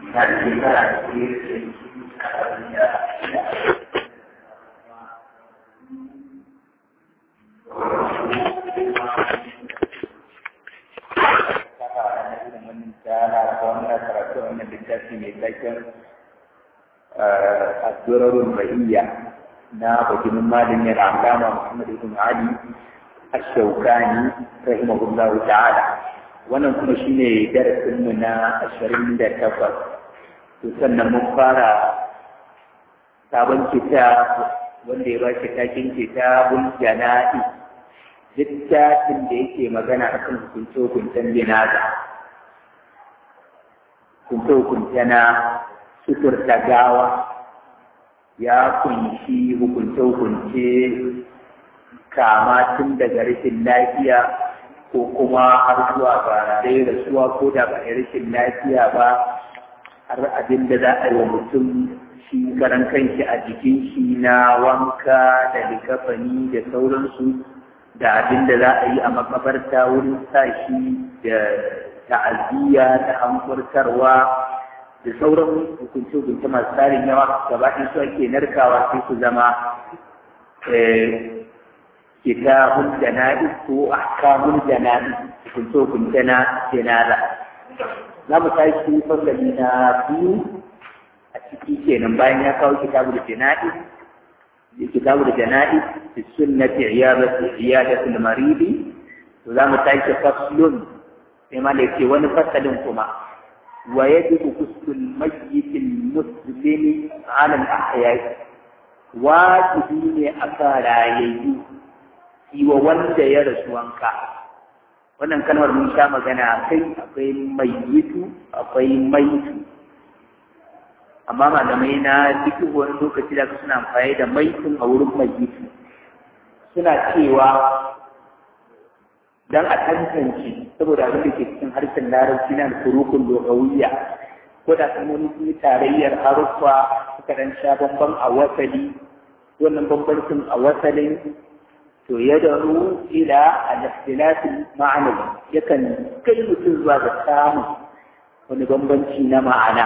na shekara da ke الدرر البهية na bakin malin ya alama Muhammad ibn Ali Ash-Shawkani rahimahullahu ta'ala wannan kuma shine darasin mu na 28 to sannan mun fara sabon kitab wanda ya ba shi takin kitabul jana'i littafin da yake magana akan hukunce-hukuncen jinaza hukunce-hukunce na suturta gawa ya kunshi hukunce-hukunce kama tun daga rashin lafiya ko kuma har zuwa ba dai rasuwa ko da ba rashin lafiya ba har abin da za a yi wa mutum shi karan kanshi a jikin shi na wanka da likafani da sauransu da abin da za a yi a makabarta wurin sa shi da ta'aziyya da hankurtarwa da sauran hukunce-hukunce masu tsarin yawa gaba ɗin su ake narkawa sai su zama kitabun jana'i ko ahkamun jana'i hukunce-hukunce na janaza za mu tashi fasali na biyu a ciki kenan bayan ya kawo kitabu da jana'i kitabu da jana'i fi sunnati iyadatul maridi to za mu tashi faslun sai ma da yake wani fasalin kuma ويجب غسل الميت المسلم على الأحياء wajibi ne a kan rayayyu yi wa wanda ya rasu wanka wannan kalmar mun sha magana kai akwai mayyitu akwai maitu amma malamai na duk wani lokaci da suna amfani da maitun a wurin mayyitu suna cewa dan a tantance saboda abin da ke cikin harshen larabci na furukun lugawiyya ko da kalmomi sun yi tarayyar haruffa suka dan sha bambam a wasali wannan bambancin a wasalin to ya daru ila al-ikhtilafil ma'anawi yakan kai mutum zuwa ga samun wani bambanci na ma'ana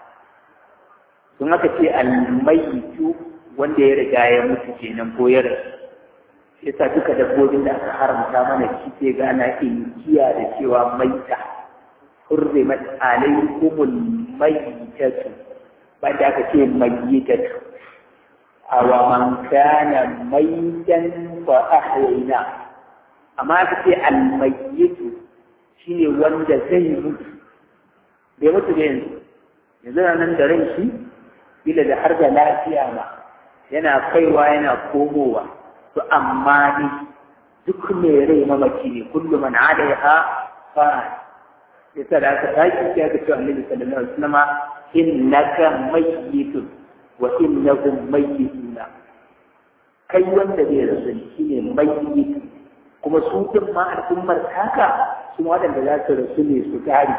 sun aka ce al-mayyitu wanda ya riga ya mutu kenan ko ya rasu yasa duka dabbobin da aka haramta mana shi sai gana inkiya da cewa maita hurrimat alaykumul maitatu banda aka ce mayyitatu awa man kana maitan fa ahyayna amma aka ce al mayyitu shine wanda zai mutu bai mutu da yanzu yanzu nan da ran shi bila da har da lafiya ma yana kaiwa yana komowa to amma ni duk mai rai mamaki ne kullum man alaiha fa yasa da aka tashi sai aka ce annabi sallallahu alaihi wasallam innaka mayyitun wa innahum mayyituna kai wanda zai rasu shine mayyit kuma su din ma al'ummar taka su waɗanda za su rasu ne su gari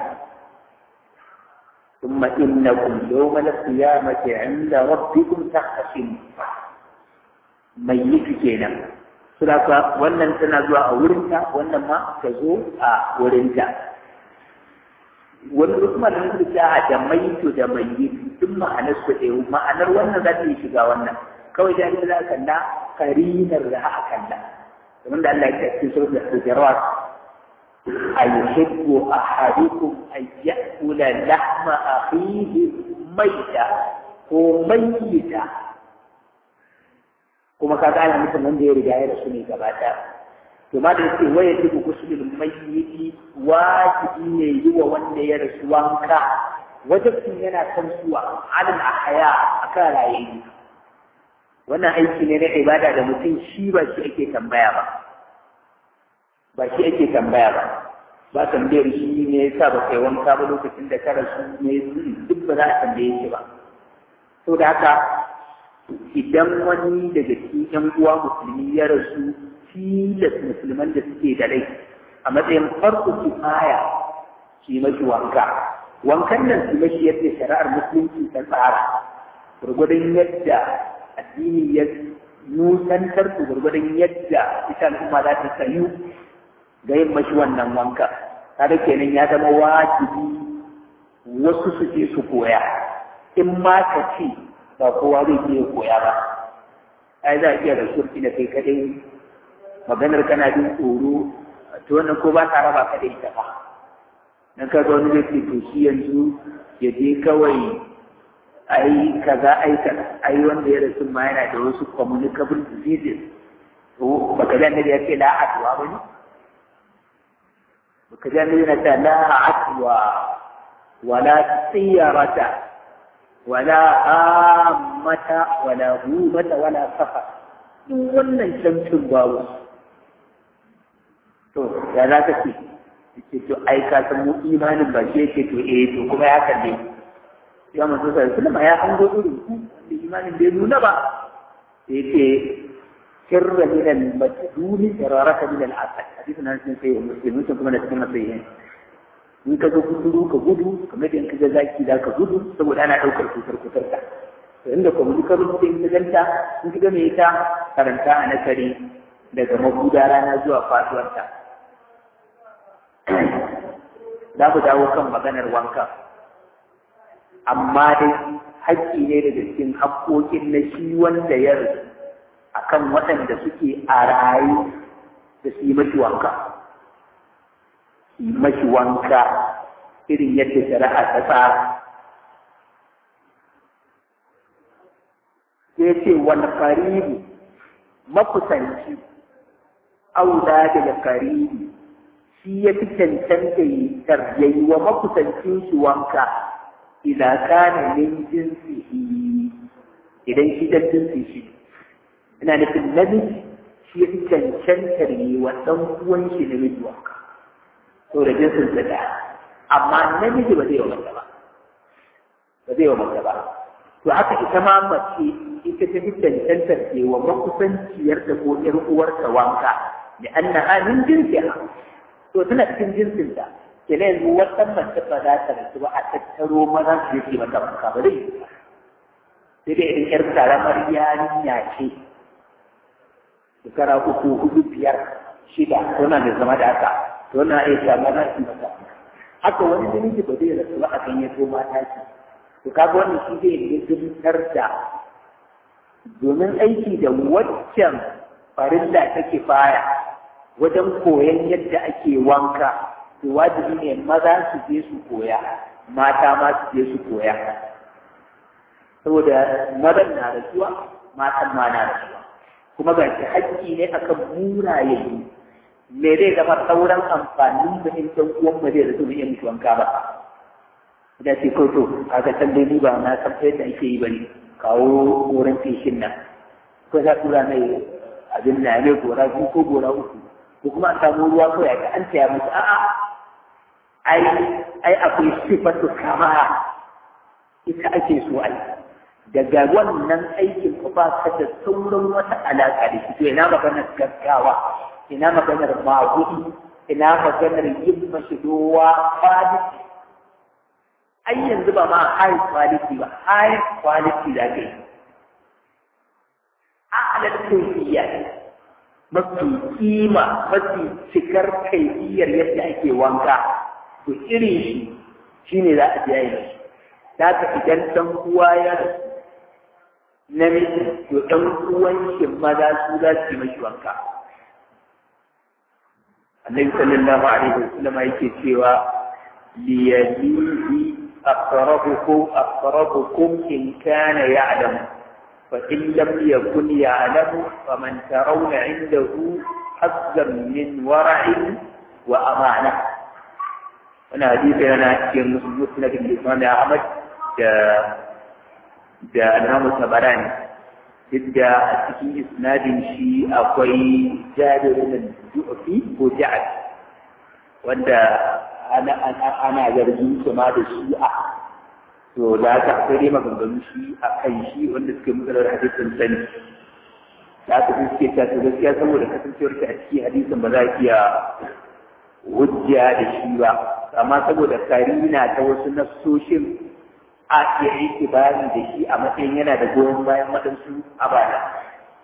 ثم إنكم يوم القيامة عند ربكم تختصمون mai yi kenan suna wannan tana zuwa a wurinta wannan ma ta zo a wurinta wani wasu malamin su ce a da maito da mai yi duk ma'anar su ɗaya ma'anar wannan za ta yi shiga wannan kawai da za a kalla karinar da a kalla kamar da Allah ya ce cikin surat al-hujurat ayuhibbu ahadukum an ya'kula lahma akhihi maita ko mayyita kuma ka ana mutum wanda ya riga ya rasu ne gaba ɗaya to ma da yake waya dubu gusulul mayyiti wajibi ne yi wa wanda ya rasu wanka wajibin yana kan suwa alal ahya akan rayayi wannan aiki ne na ibada da mutum shi ba shi ake tambaya ba ba shi ake tambaya ba ba tambayar shi ne yasa ba kai wanka ba lokacin da ka rasu ne duk ba za a tambaye shi ba to da haka idan wani daga cikin ‘yan uwa musulmi ya rasu tilas musulman da suke da rai a matsayin farko kifaya shi mashi wanka wankan nan su mashi yadda shari'ar musulunci ta tsara gurgudun yadda addini ya nusantar su gurgudun yadda ita al'umma za ta sayu ga yin mashi wannan wanka kada kenan ya zama wajibi wasu su je su koya in ma ka ce ba kowa zai iya koya ba ai za a iya da surfi da kai kadai maganar kana jin tsoro to wannan ko ba ta raba ka da ita ba dan ka wani zai ce to shi yanzu ya je kawai ai kaza ai kaza ai wanda ya rasu ma yana da wasu communicable diseases to baka ji annabi ya ce la adwa ba ne baka ji annabi yana ce la adwa wala tsiyarata wala amata wala humata wala safa duk wannan camcin babu to ya za ka ce ce to ai ka san mu imanin ba shi yake to eh to kuma ya kalle ya manzo sai kullum ya hango irin ku da imanin bai nuna ba sai ce sirra min al-majduni iraraka min al-asad hadisi nan sun sai muslimin kuma da cikin sahihin in ka zo kuturu ka gudu kamar da in ka ga zaki da ka gudu saboda ana ɗaukar cutar kutar ka to inda kuma duka rubuta in ka ganta in ka ga me ita karanta a nasari daga mabuda rana zuwa faduwarta za ku dawo kan maganar wanka amma dai haƙƙi ne daga cikin haƙƙoƙin na shi wanda ya rasu akan waɗanda suke a rayu da su yi mashi wanka yi mashi wanka irin yadda shari'a ta tsara sai ce wani karibu makusanci aula daga karibu shi ya fi cancanta yi taryayi wa makusancin shi wanka idan kana min jinsihi idan shi dan jinsi shi ina nufin namiji shi ya fi cancantar yi wa ɗan uwan shi namiji wanka to da jinsin sa da amma namiji ba zai wa mace ba ba zai wa mace ba to haka ita ma mace ita ta fi cancantar ce wa makusanciyar da ko ƴar uwarta wanka da annaha min jinsiha to tana cikin jinsin ta ke ne yanzu wata mace ba za ta rasu ba a tattaro maza su yake mata wanka ba zai sai dai idan ƴar karamar yarinya ce shekara uku hudu biyar shida ko na da zama da haka to na iya samu na shi mata haka wani namiji ba zai rasu ba a kan ya mata ce to kaga wannan shi zai lizintar da domin aiki da waccan farilla take faya wajen koyon yadda ake wanka to wajibi ne maza su je su koya mata ma su je su koya saboda mazan na rasuwa matan ma na rasuwa kuma ga shi haƙƙi ne akan muraye me zai zama sauran amfanin da in ɗan uwan mu zai rasu mu iya mutu wanka ba da ce ko to kaga can dai ni ba na san yadda ake yi bane kawo wurin feshin nan ko za tura mai abin na ne gora biyu ko gora uku ko kuma a samu ruwa ko ya ga an taya musu a'a ai ai akwai sifatu kamara ita ake so ai daga wannan aikin ku ba ka da sauran wata alaƙa da shi to ina maganar gaggawa ina maganar magudi ina maganar yin mashidowa quality ai yanzu ba ma high quality ba high quality da ke a'lal kayfiyya mafi kima mafi cikar kaifiyar yadda ake wanka to irin shi shine za a biya shi da ka idan dan uwa ya namiji to ɗan uwan shi maza su za su yi mashi wanka annabi sallallahu alaihi wasallam yake cewa liyalihi aqrabukum aqrabukum in kana ya'lamu fa in lam yakun ya'lamu faman tarawna 'indahu hazzan min wara'in wa amana wannan hadisi yana cikin musnad ibn Ahmad da da alhamu tabarani duk da a cikin isnadin shi akwai jabirin ju'fi ko ja'ad wanda ana ana zargin su ma da shi'a to da aka akwai dai maganganu shi a kan shi wanda suke matsalar hadisin sani da aka suke ta to gaskiya saboda kasancewar ta a cikin hadisin ba za a iya hujja da shi ba amma saboda karina ta wasu nassoshin a iya itibari da shi a matsayin yana da goyon bayan waɗansu abada.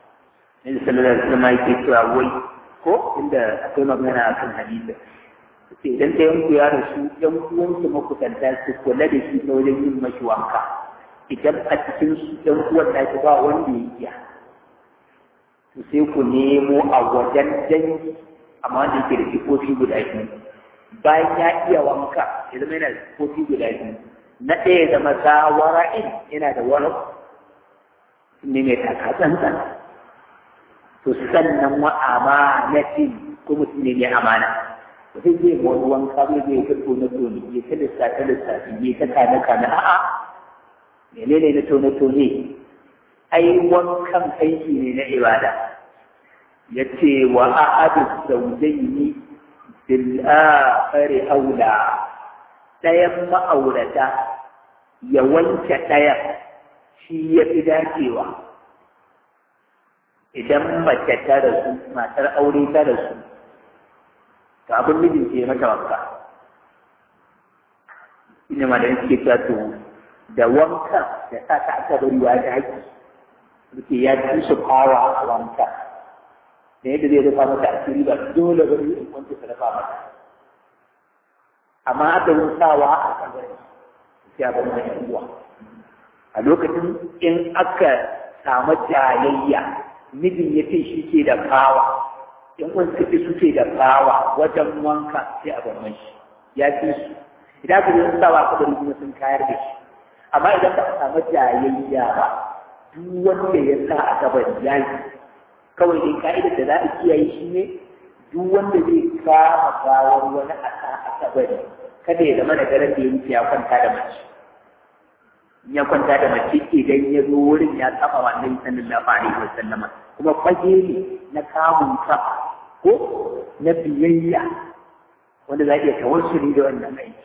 Nabi sallallahu alaihi wasallam yake cewa wai ko inda akwai magana akan hadisi. ce idan ɗayan ku ya rasu ɗan uwansu makusanta su kula da shi ta wajen yin mashi wanka idan a cikin su ɗan uwan na shi ba wanda ya iya to sai ku nemo a wajen dangi amma wanda yake da sifofi guda biyu bayan ya iya wanka ya zama yana da sifofi guda biyu na ɗaya zama zawara'in yana da wani ne mai takatsantsan to sannan wa amanatin ko mutum ne mai amana sai zai wani wanka zai zai ta tone tone ya ta lissafi lissafi ya ta kane kane a'a menene na tone tone ai wankan aiki ne na ibada ya ce wa a'adu zaujaini bil akhari aula ɗayan ma'aurata ya wanke ɗayan shi ya fi dacewa idan mace ta rasu matar aure ta rasu to abin mijin ke mata wanka ina ma da suke cewa to da wanka da sa ta aka bari ya da haƙi suke ya ci su kawa a wanka da yadda zai rufa mata asiri ba dole bari in wanda ta rufa mata amma aka yi sawa a kabari sai abin da yan uwa a lokacin in aka samu jayayya mijin ya ce shi ke da kawa in kun suke suke da bawa wajen wanka sai a gaban shi ya fi su idan ka yi sawa ka bari kuma sun kayar da shi amma idan ba a samu jayayya ba duk wanda ya sa a gaban ya yi kawai dai ka'idar da za a kiyaye shi ne duk wanda zai kama gawar wani a sa a kabari kada ya zama da daren da ya wuce ya kwanta da mace in ya kwanta da mace idan ya zo wurin ya saba wa annabi sallallahu alaihi wasallama kuma fage ne na kamun ka ko na biyayya wanda za a iya tawassuli da wannan aiki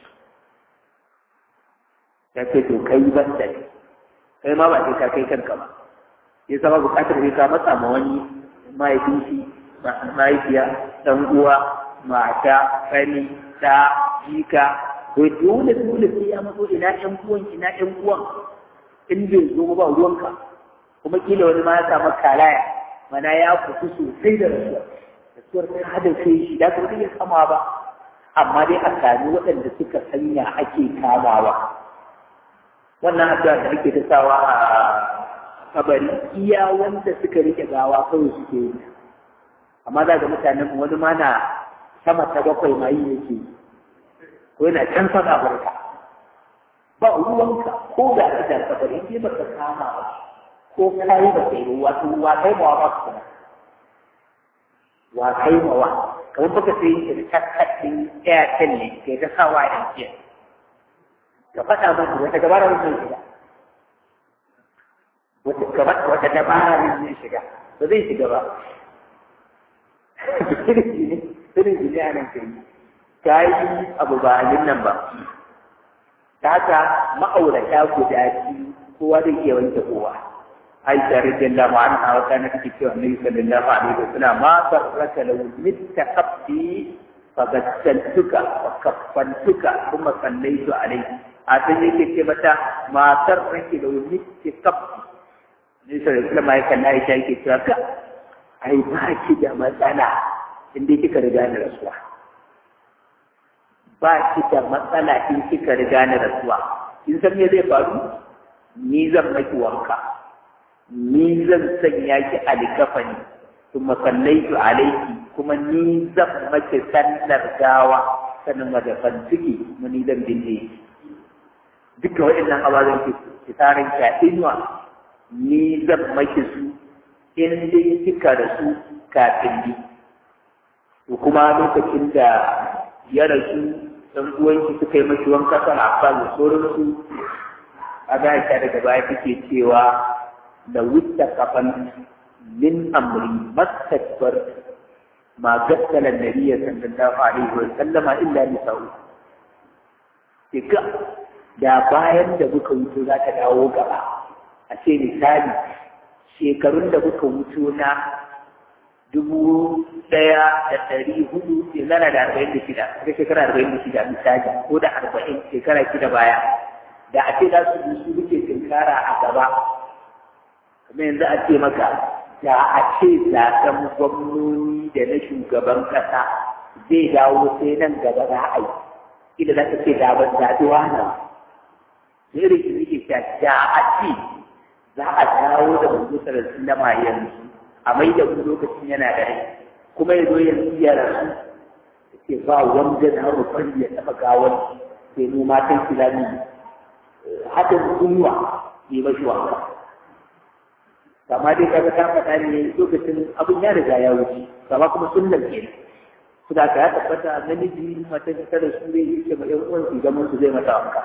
ya ce to kai ban da kai ma ba sai ka kai kanka ba ya zama bukatar sai ka matsa ma wani mahaifin shi mahaifiya dan uwa mata kani ta jika to dole dole sai ya matso ina ƴan uwan ina ƴan uwan in bai zo ba ruwanka kuma kila wani ma ya samu kalaya mana ya kusu sosai da rasuwa rasuwar ta hada kai shi da kuma iya kama ba amma dai a sami waɗanda suka sanya ake kamawa wannan addu'a da ake ta sawa a kabari iya wanda suka rike gawa kawai suke yi amma za ga mutanen wani ma na sama ta bakwai ma yi yake ko yana can sana barka ba ruwanka ko da ita kabari sai baka kama ba ko kai ba sai wato wa kai ma ba ku wa kai ma wa kamar baka sai yin tattakin airtel ne ke ta sawa a jiya ka faɗa musu wata gabara zai shiga wata dabara zai shiga ba zai shiga ba irin shi ne a nan kai ta yi abu ba halin nan ba ta haka ma'aurata guda biyu kowa zai iya wanke kowa aisha radiyallahu anha wa kana take cewa annabi sallallahu alaihi wasallam ma barraka law mitta qabdi fagassaltuka wa kaffantuka kuma sallaitu alaihi a san yake ce mata matar rake da mitta qabdi ne sai kuma mai kan aisha yake cewa ka ai ba ki da matsala inda kika riga ni rasuwa ba ki da matsala in kika riga ni rasuwa kin san me zai faru ni zan maki wanka ni zan sanya ki alikafani kuma sallaitu alaiki kuma ni zan maki sallar gawa sanin madafan ciki kuma ni zan binne duka waɗannan ababen ki ki tarin ki a inuwa ni zan maki su in dai kika da su kafin ni to kuma lokacin da ya rasu ɗan uwanki suka yi mashi wanka kan abbas da sauransu a ga daga baya take cewa da wuce kafan min amri mastakbar ma gaskala nabiyya sallallahu alaihi wa sallama illa nisa'u kika da bayan da muka wuce za ta dawo gaba a ce misali shekarun da muka wuce na dubu ɗaya da ɗari hudu shekara da arba'in da shida ta shekara arba'in da shida misali ko da arba'in shekara shida baya da a ce za su bi su muke tinkara a gaba kuma yanzu a ce maka da a ce zaɓen gwamnoni da na shugaban ƙasa zai dawo sai nan gaba za a yi ida za ta ce da ban zaɓi wani irin shi nake ta da a ce za a dawo da manzo sallallahu alaihi yanzu a mai da mu lokacin yana da rai kuma ya zo yanzu ya rasu ce ba wanda na rufan ya taɓa gawar sai mu matan kilami haɗin kunwa yi mashi wanka kama dai kaga ta faɗa ne lokacin abin ya riga ya wuce kama kuma sunnan ke su da ka ya tabbata namiji mata ta da su zai yi ce ma ƴan uwan su zaman su zai mata wanka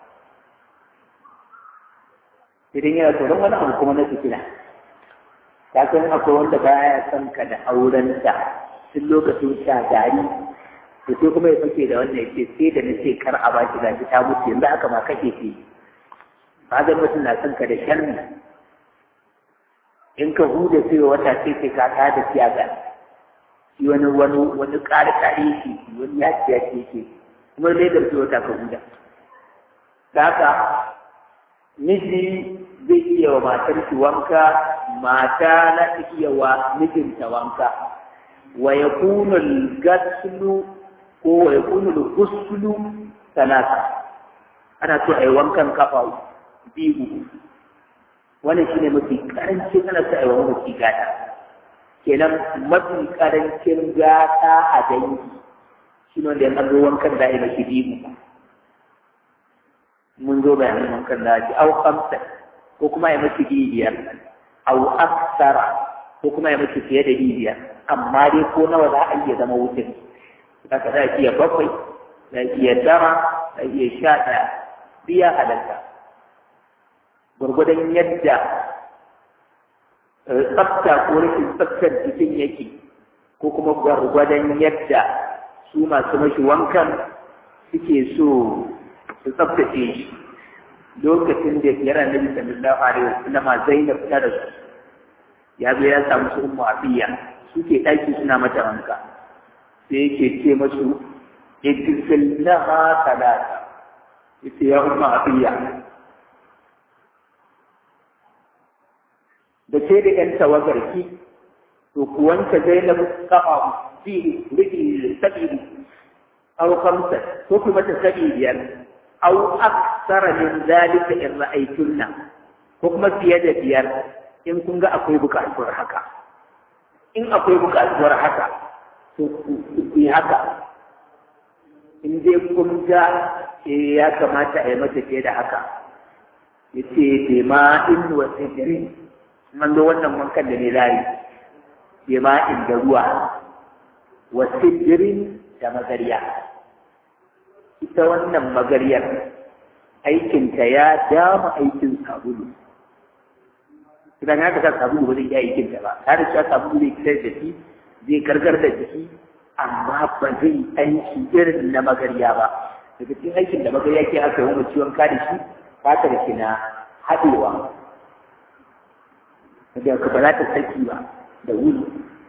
idan yana tsoron wani abu kuma na fitina ka san akwai wanda baya son ka da aurenta tun lokacin shagari to sai kuma ya fake da wannan ya ce sai da na ce kar a baki gashi ta mutu yanzu aka ma kake ce ba zan mutum na son ka da sharri in ka huda sai wata sai sai ka ta da siyaga shi wani wani wani ƙari ƙari yake wani ya ce ya ce yake kuma dai da sai wata ka huda da haka miji zai iya wa matar shi wanka mata na iya wa mijinta wanka wa yakunu al-ghuslu ko wa yakunu al-ghuslu talata ana so ai wankan kafa biyu wannan shine mafi karancin ana so ai wankan mafi gata kenan mafi karancin gata a dangi shine wanda ya zo wankan da ai mafi biyu mun zo bayanin wankan da ake au kamsa ko kuma ya mace biyar au aksara ko kuma ya mace fiye da biyar amma dai ko nawa za a iya zama wutin haka za a iya bakwai za a iya tara za a iya sha ɗaya biya halatta gwargwadon yadda tsafta ko rashin tsaftar jikin yake ko kuma gwargwadon yadda su masu mashi wankan suke so su tsaftace shi lokacin da ya ranar da sallallahu alaihi wasallama Zainab ta da su ya zo ya samu su ummu afiya suke ɗaki suna mata wanka sai yake ce masu idfilnaha talata yace ya ummu afiya da ke da ƴan tawagarki to ku wanke Zainab kafa biyu riki sabiru aw khamsa ko kuma ta sabi biyar aw aksara min zalika in ra'aytunna ko kuma fiye da biyar in kun ga akwai buƙatuwar haka in akwai buƙatuwar haka to ku yi haka in dai kun ga ya kamata a yi mata fiye da haka ya ce bai ma in wa sidirin man zo wannan wankan da ne layi bai ma in da ruwa wa sidirin da magariya ita wannan magaryar aikinta ya dama aikin sabulu idan haka sa sabulu ba zai iya aikinta ba tare da cewa sabulu zai fitar da shi zai gargar da jiki amma ba zai aiki irin na magarya ba daga cikin aikin da magarya ke aka yi wani ciwon kada shi fata da ke na haɗewa da ka ba za ta saki ba da wuri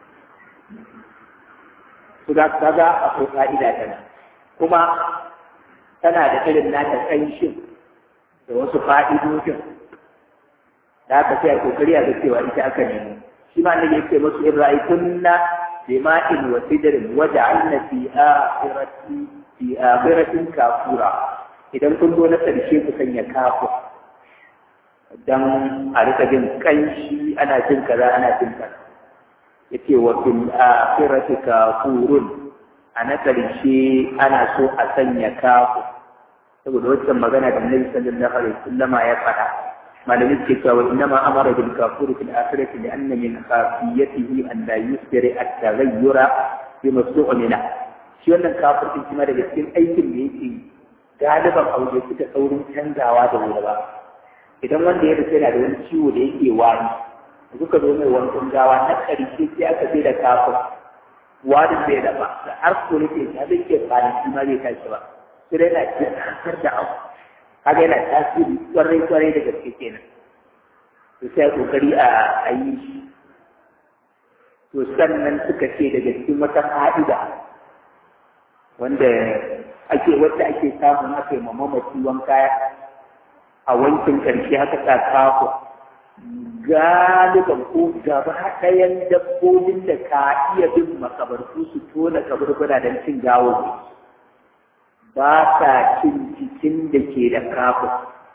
su za ka ga akwai fa'ida tana kuma tana da irin nata ƙanshin da wasu fa'idojin da aka sai a kokari a ga cewa ita aka nemo shi ma annabi yake musu in ra'aytunna bima'in wa sidrin wa ja'alna fi akhirati fi akhiratin kafura idan kun zo na karshe ku sanya kafu dan a rika jin kanshi ana jin kaza ana jin kaza yace wa fil akhirati kafurun a na karshe ana so a sanya kafu saboda wancan magana da Annabi sallallahu alaihi wasallam ya faɗa malamin ke cewa innama amara bil kafuri fil akhirati li anna min khafiyatihi an la yusri at taghayyura bi mas'ulina shi wannan kafir din kuma daga cikin aikin da yake galiban aure suka saurin canzawa da wuri ba idan wanda ya rufe yana da wani ciwo da yake wani kuka zo mai wankan gawa na ƙarshe sai aka sai da kafir wani bai da ba har ko nake ta zai ke kwanaki ma bai tashi ba sai dai na cikin da abu kaga yana tasiri kwarai kwarai da gaske kenan to sai kokari a a yi shi to sannan suka ce daga cikin wata fa'ida wanda ake wanda ake samun aka yi mamaci wanka a wankin karshe haka ta kafu galiban ko gaba ɗayan dabbobin da ka iya bin makabartu su tona kaburbura don cin gawo ba sa cin cikin da ke da kafin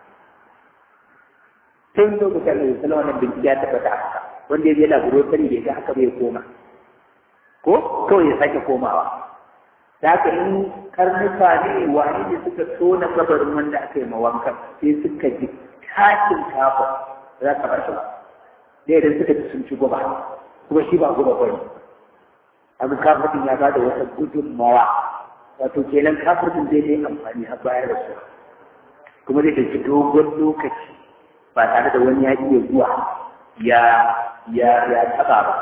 tun lokacin da yusuf wannan bincike ya tabbata haka wanda ya je laboratory da ga haka bai koma ko kawai ya sake komawa da haka in karnuka ne wani ne suka tona kabarin wanda aka yi mawankan sai suka ji tashin kafin za ka bar shi ba da idan suka ci sun ci guba kuma shi ba guba ba ne abin kafin ya ba da wata gudunmawa wato kenan kafin zai yi amfani har bayar da su kuma zai ɗauki dogon lokaci ba tare da wani ya iya zuwa ya ya ya taɓa ba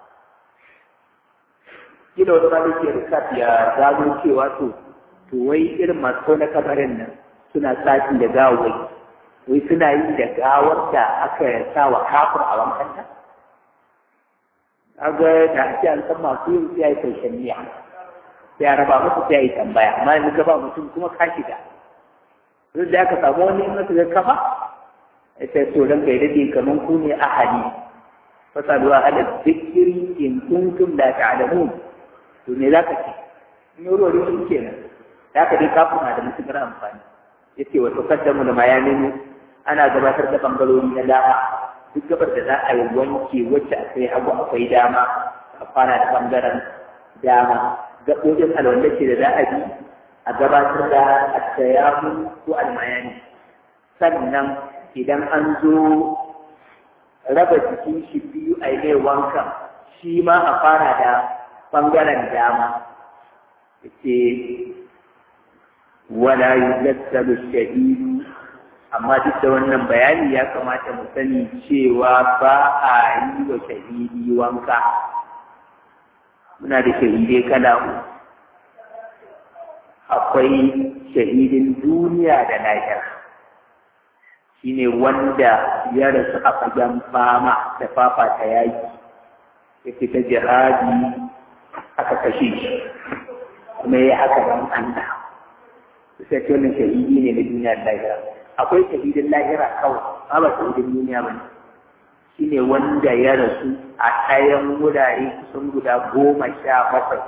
kila wani ma ke rikaf ya gano cewa to to wai irin masu na kabarin nan suna tsafi da gawai wai suna yi da gawar da aka sa wa kafir a wankanta kaga da ake an san masu yin sai yi karshen miya sai a raba musu sai yi tambaya amma yanzu ka ba mutum kuma ka shiga duk da aka samu wani in ga kafa sai to dan kai dade kaman ku ne ahadi fasalu ahada zikri in kuntum la ta'lamun to me zaka ce in yoro ne kenan zaka dai kafin na da mutukar amfani yace wa tuqaddamu da mayamin ana gabatar da bangarori na dama duk gabar da za a yi wanke wacce akwai hagu akwai dama a fara da bangaren dama gaɓoɓin alwanda ce da za a bi a gabatar da attayamu ko almayani sannan idan an zo raba jikin shi biyu a yi wanka shi ma a fara da bangaren dama ce wala yuzassalu shahidu amma duk da wannan bayani ya kamata mu sani cewa ba a yi wa shahidi wanka muna da shahidai kala uku akwai shahidin duniya da lahira shine wanda ya rasu a fagen fama da fafata yaki ya fita jihadi aka kashe shi kuma ya haka don Allah sai ce wannan shahidi ne na duniya da lahira akwai shahidin lahira kawai ba ba shahidin duniya ba ne shi ne wanda ya rasu a ɗayan wurare kusan guda goma sha bakwai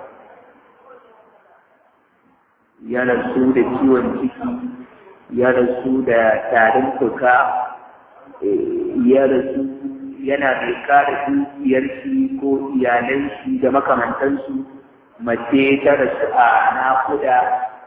ya rasu da ciwon ciki ya rasu da tarin fuka ya rasu yana mai kare dukiyar shi ko iyalan shi da makamantansu mace ta rasu a nakuda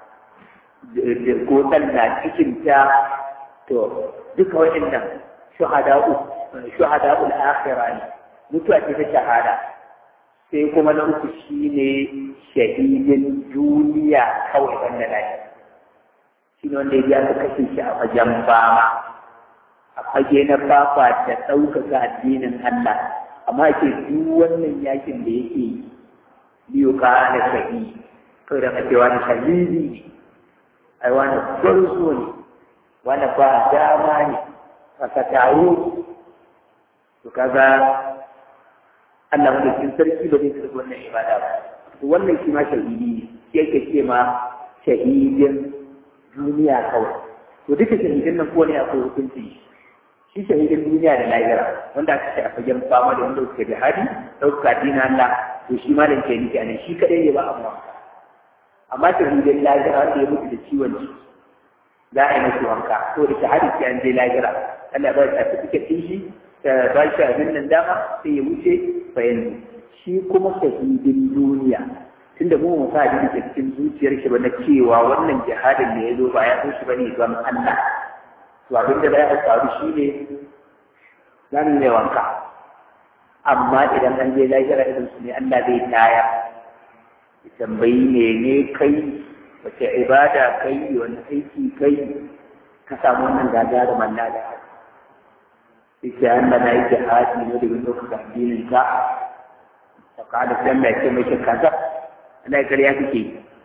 ko talla cikinta to duka waɗannan shuhada'u shuhada'ul akhirah ne mutuwa ce ta shahada sai kuma na uku shine shahidin duniya kawai wanda lafiya shi ne wanda ya aka kashe shi a fagen fama a fage na fafa da ɗaukaka addinin Allah amma ke duk wannan yakin da yake biyu ka da sahi kawai da kacewa da shahidi ne ai wani gwarzo ne wani ba dama ne aka taro to kaga Allah madaukin sarki ba zai karɓi wannan ibada ba to wannan shi ma shahidi ne shi yake ce ma shahidin duniya kawai to duka shahidin nan ko ne akwai hukunci shi shahidin duniya da lahira wanda aka ce a fagen fama da wanda suka jihadi ɗauka dina Allah to shi ma da ke nufi a nan shi kaɗai ne ba amma amma shahidin lahira wanda ya mutu da ciwon ciki za a yi masu wanka to da shahadi sai an je lahira Allah ba ta certificate ɗin shi ta ba shi abin nan dama sai ya wuce bayan shi kuma shahidin duniya tunda mu mu sa da cikin zuciyar shi ba na cewa wannan jihadin da ya zo ba ya so shi bane don Allah to abin da ya faru shine zan ne wanka amma idan an je lahira irin su ne Allah zai taya ya tambayi mene kai wace ibada kai wani aiki kai ka samu wannan gagarumin lada sai Allah na yi jihadi ne da wani addinin ka ta kada sai Allah ya ce mai kaza ana ƙarya kake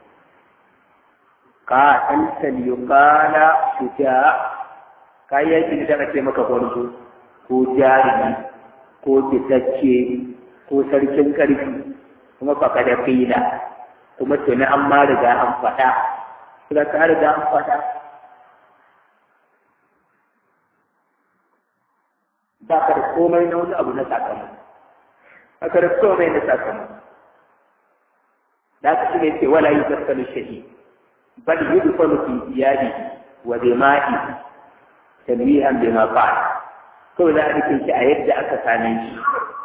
ka anta liyuqala shuja kai yaki da kace maka gwarzo ko jarumi ko fitacce ko sarkin karfi kuma fa kada fila kuma tuni an ma riga an faɗa kuma ka riga an faɗa ba ka da komai na wani abu na sakamako ba ka da komai na sakamako da aka shi ne ce wala yi zarkalu shahi bal yi dufalu fi iyali wa dima'i tanwihan bima fa'ala kawai za a rike shi a yadda aka same shi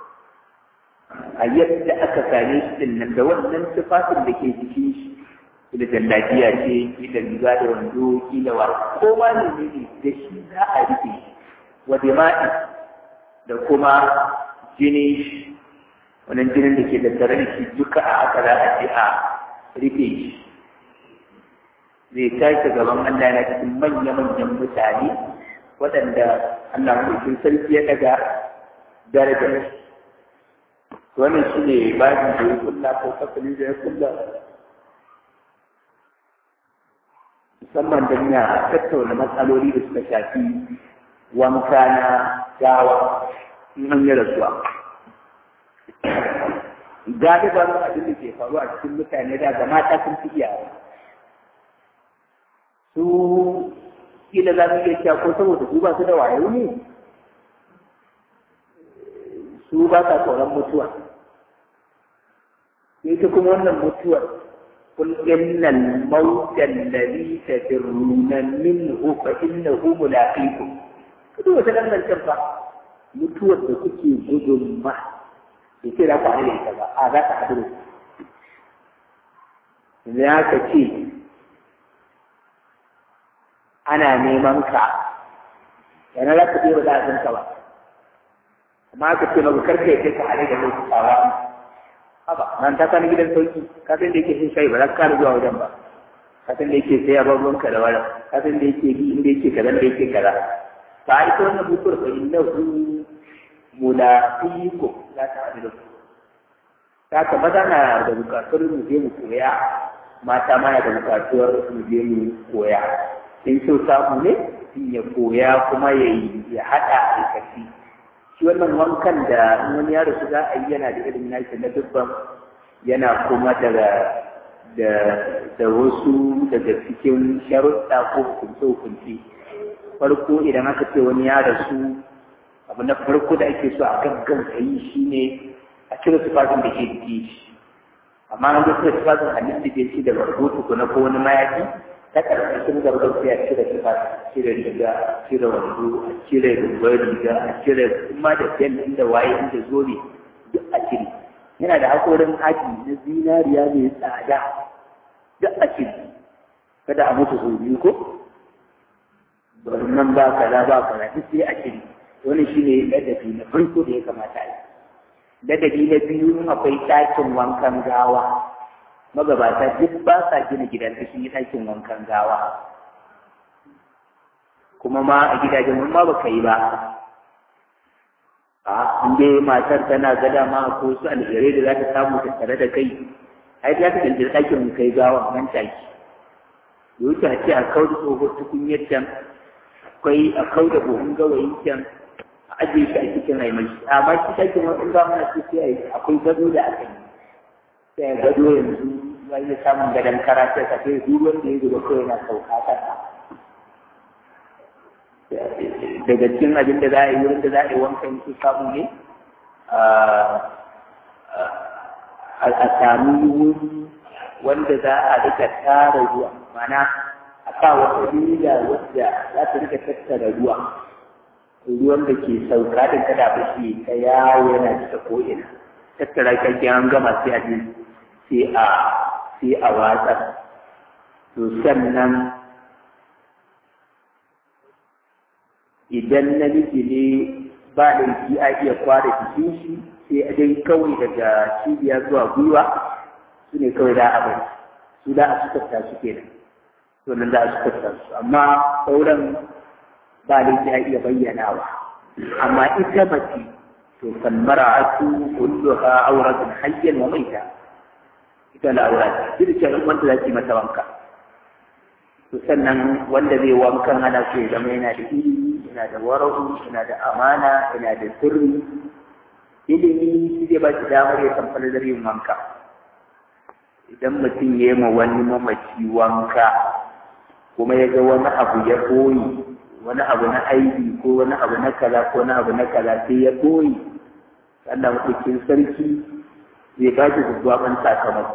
a yadda aka same shi din nan da wannan tufafin da ke jikin shi da jallabiya ce kila riga da wando kila wa ko ma ne ne da shi za a rike shi wa dima'i da kuma jini wannan jinin da ke da tare da shi duka a aka za a ce a rufe shi zai tashi gaban Allah yana cikin manya-manyan mutane waɗanda Allah mulkin sarki ya daga darajar wannan shi ne babin da ya kulla ko fasali da ya kulla musamman don ya tattauna matsaloli da suka shafi wanka na gawa in an yi rasuwa galiban abin da ke faru a cikin mutane da ga mata sun fi iyawa su kila za su iya cewa ko saboda su ba su da wayo ne su ba sa tsoron mutuwa sai ta kuma wannan mutuwar قل إن الموت الذي تفرون منه فإنه ملاقيكم كده وسلام الكفة mutuwar da kuke gudun ma bai ce za ku haɗu da ita ba a za ka haɗu da su za ka ce ana neman ka yana za ka je ba za a san ka ba amma aka ce maka karka ya kai ka haɗu da lokacawa haba nan ta sani gidan sauki ka san da yake shin shayi ba za ka kara zuwa wajen ba ka san da yake sai ya bar ruwanka da wani ka san da yake bi inda yake kaza da yake kaza ba a ita wannan mutuwar fa innahu mulaqiku za ta haɗu da ku ta ka maza na da bukatuwar mu je mu koya mata ma na da bukatuwar mu je mu koya in so samu ne ya koya kuma ya yi ya haɗa aikaci shi wannan wankan da wani yaro su za a yi yana da irin nashi na dubban yana kuma daga da da wasu daga cikin sharuɗa ko hukunce-hukunce farko idan aka ce wani ya rasu abu na farko da ake so a gaggauta yi shi ne a cire tufafin da ke jiki shi amma an ga cire tufafin hannun da ke shi daga rubutu ko na ko wani mayafi ta ƙarƙashin gargar sai a cire tufafin cire riga a cire wando a cire rubar riga a cire kuma da bel inda waye inda zobe duk a cire yana da haƙorin haji na zinariya mai tsada duk a cire kada a mutu sau biyu ko nan ba kaza ba kaza duk sai a cire wani shi ne ladabi na farko da ya kamata a yi ladabi na biyu akwai ɗakin wankan gawa magabata duk ba sa gina gidan da sun yi ɗakin wankan gawa kuma ma a gidajen mun ma baka yi ba a inda matar tana gada ma ko su alherai da za ta samu ta tare da kai ai za ta dantar ɗakin kai gawa nan take da wuce a ce a kau da tsohon tukunyar can akwai a kau da buhun gawayin can a ajiye shi a cikin raimashi amma shi ɗakin wani ba mana ce sai akwai gado da aka yi sai gado yanzu ya yi samun gadon karatu ka sai duk wanda ya zuba kawai na sauka kasa daga cikin abin da za a yi wurin da za a yi wankan su samu ne a sami wuri wanda za a rika tara ruwa mana a sa wata rida wadda za ta rika tattara ruwa ruwan da ke sauka da kada ba shi ta yawo yana cika ko'ina tattara kyakkyan an gama sai a sai a sai a watsa to sannan idan namiji ne ba laifi a iya kwara jikin shi sai a dai kawai daga cibiya zuwa gwiwa su ne kawai da a bari su da a sukarta su kenan to nan da a sukarta su amma sauran ba laifi a iya bayyanawa amma ita mace to falmara'atu kulluha auratun hayyan wa maita ita da aura ce duk da wanda za ki mata wanka to sannan wanda zai wankan ana so ya zama yana da ilimi yana da wara'u yana da amana yana da sirri ilimi shi zai ba shi damar ya san falalar yin wanka idan mutum ya yi ma wani mamaci wanka kuma ya ga wani abu ya koyi wani abu na aiki ko wani abu na kaza ko wani abu na kaza sai ya ɓoye Allah mutukin sarki zai ba shi gwaggwaban sakamako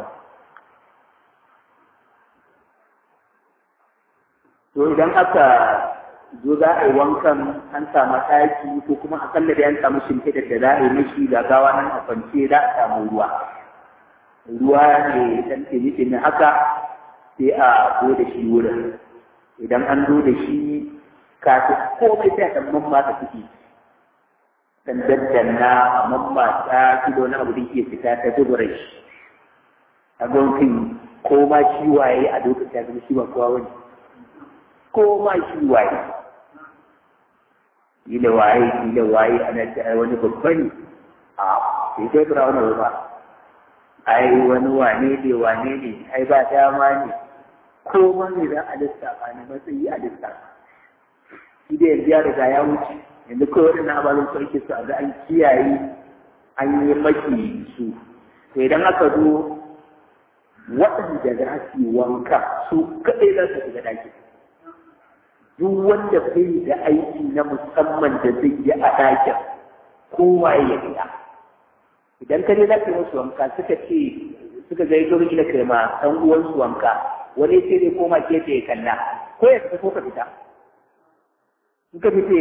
to idan aka zo za a yi wankan an samu ɗaki ko kuma akalla da an samu shimfiɗar da za a yi mashi ga gawa nan a kwance za a samu ruwa ruwa ne dan tini haka sai a zo da shi wurin idan an zo da shi kafin komai sai a ɗan mamma ta ciki dan daddanna a mamma ta kilo na abu da ke fita ta dubura shi a gwamnatin ko ma shi waye a lokacin ya zama shi ba kowa wani ko ma shi waye kila waye kila waye ana ta wani babba ne a sai kai fira wani ba ai wani wane ne wane ne ai ba dama ne ko ma ne za a lissafa na matsayi a lissafa shi da yanzu ya riga ya wuce yanzu kawai waɗannan abalin su ake su a ga an kiyaye an yi maki su to idan aka zo waɗanda za su yi wanka su kaɗai za su shiga ɗaki duk wanda bai da aiki na musamman da zai yi a ɗakin kowa ya fita idan ka je za ka yi musu wanka suka ce suka zai zo da kai ma ɗan uwansu wanka wani sai dai koma gefe ya kalla ko ya fita ko ka fita in ka fita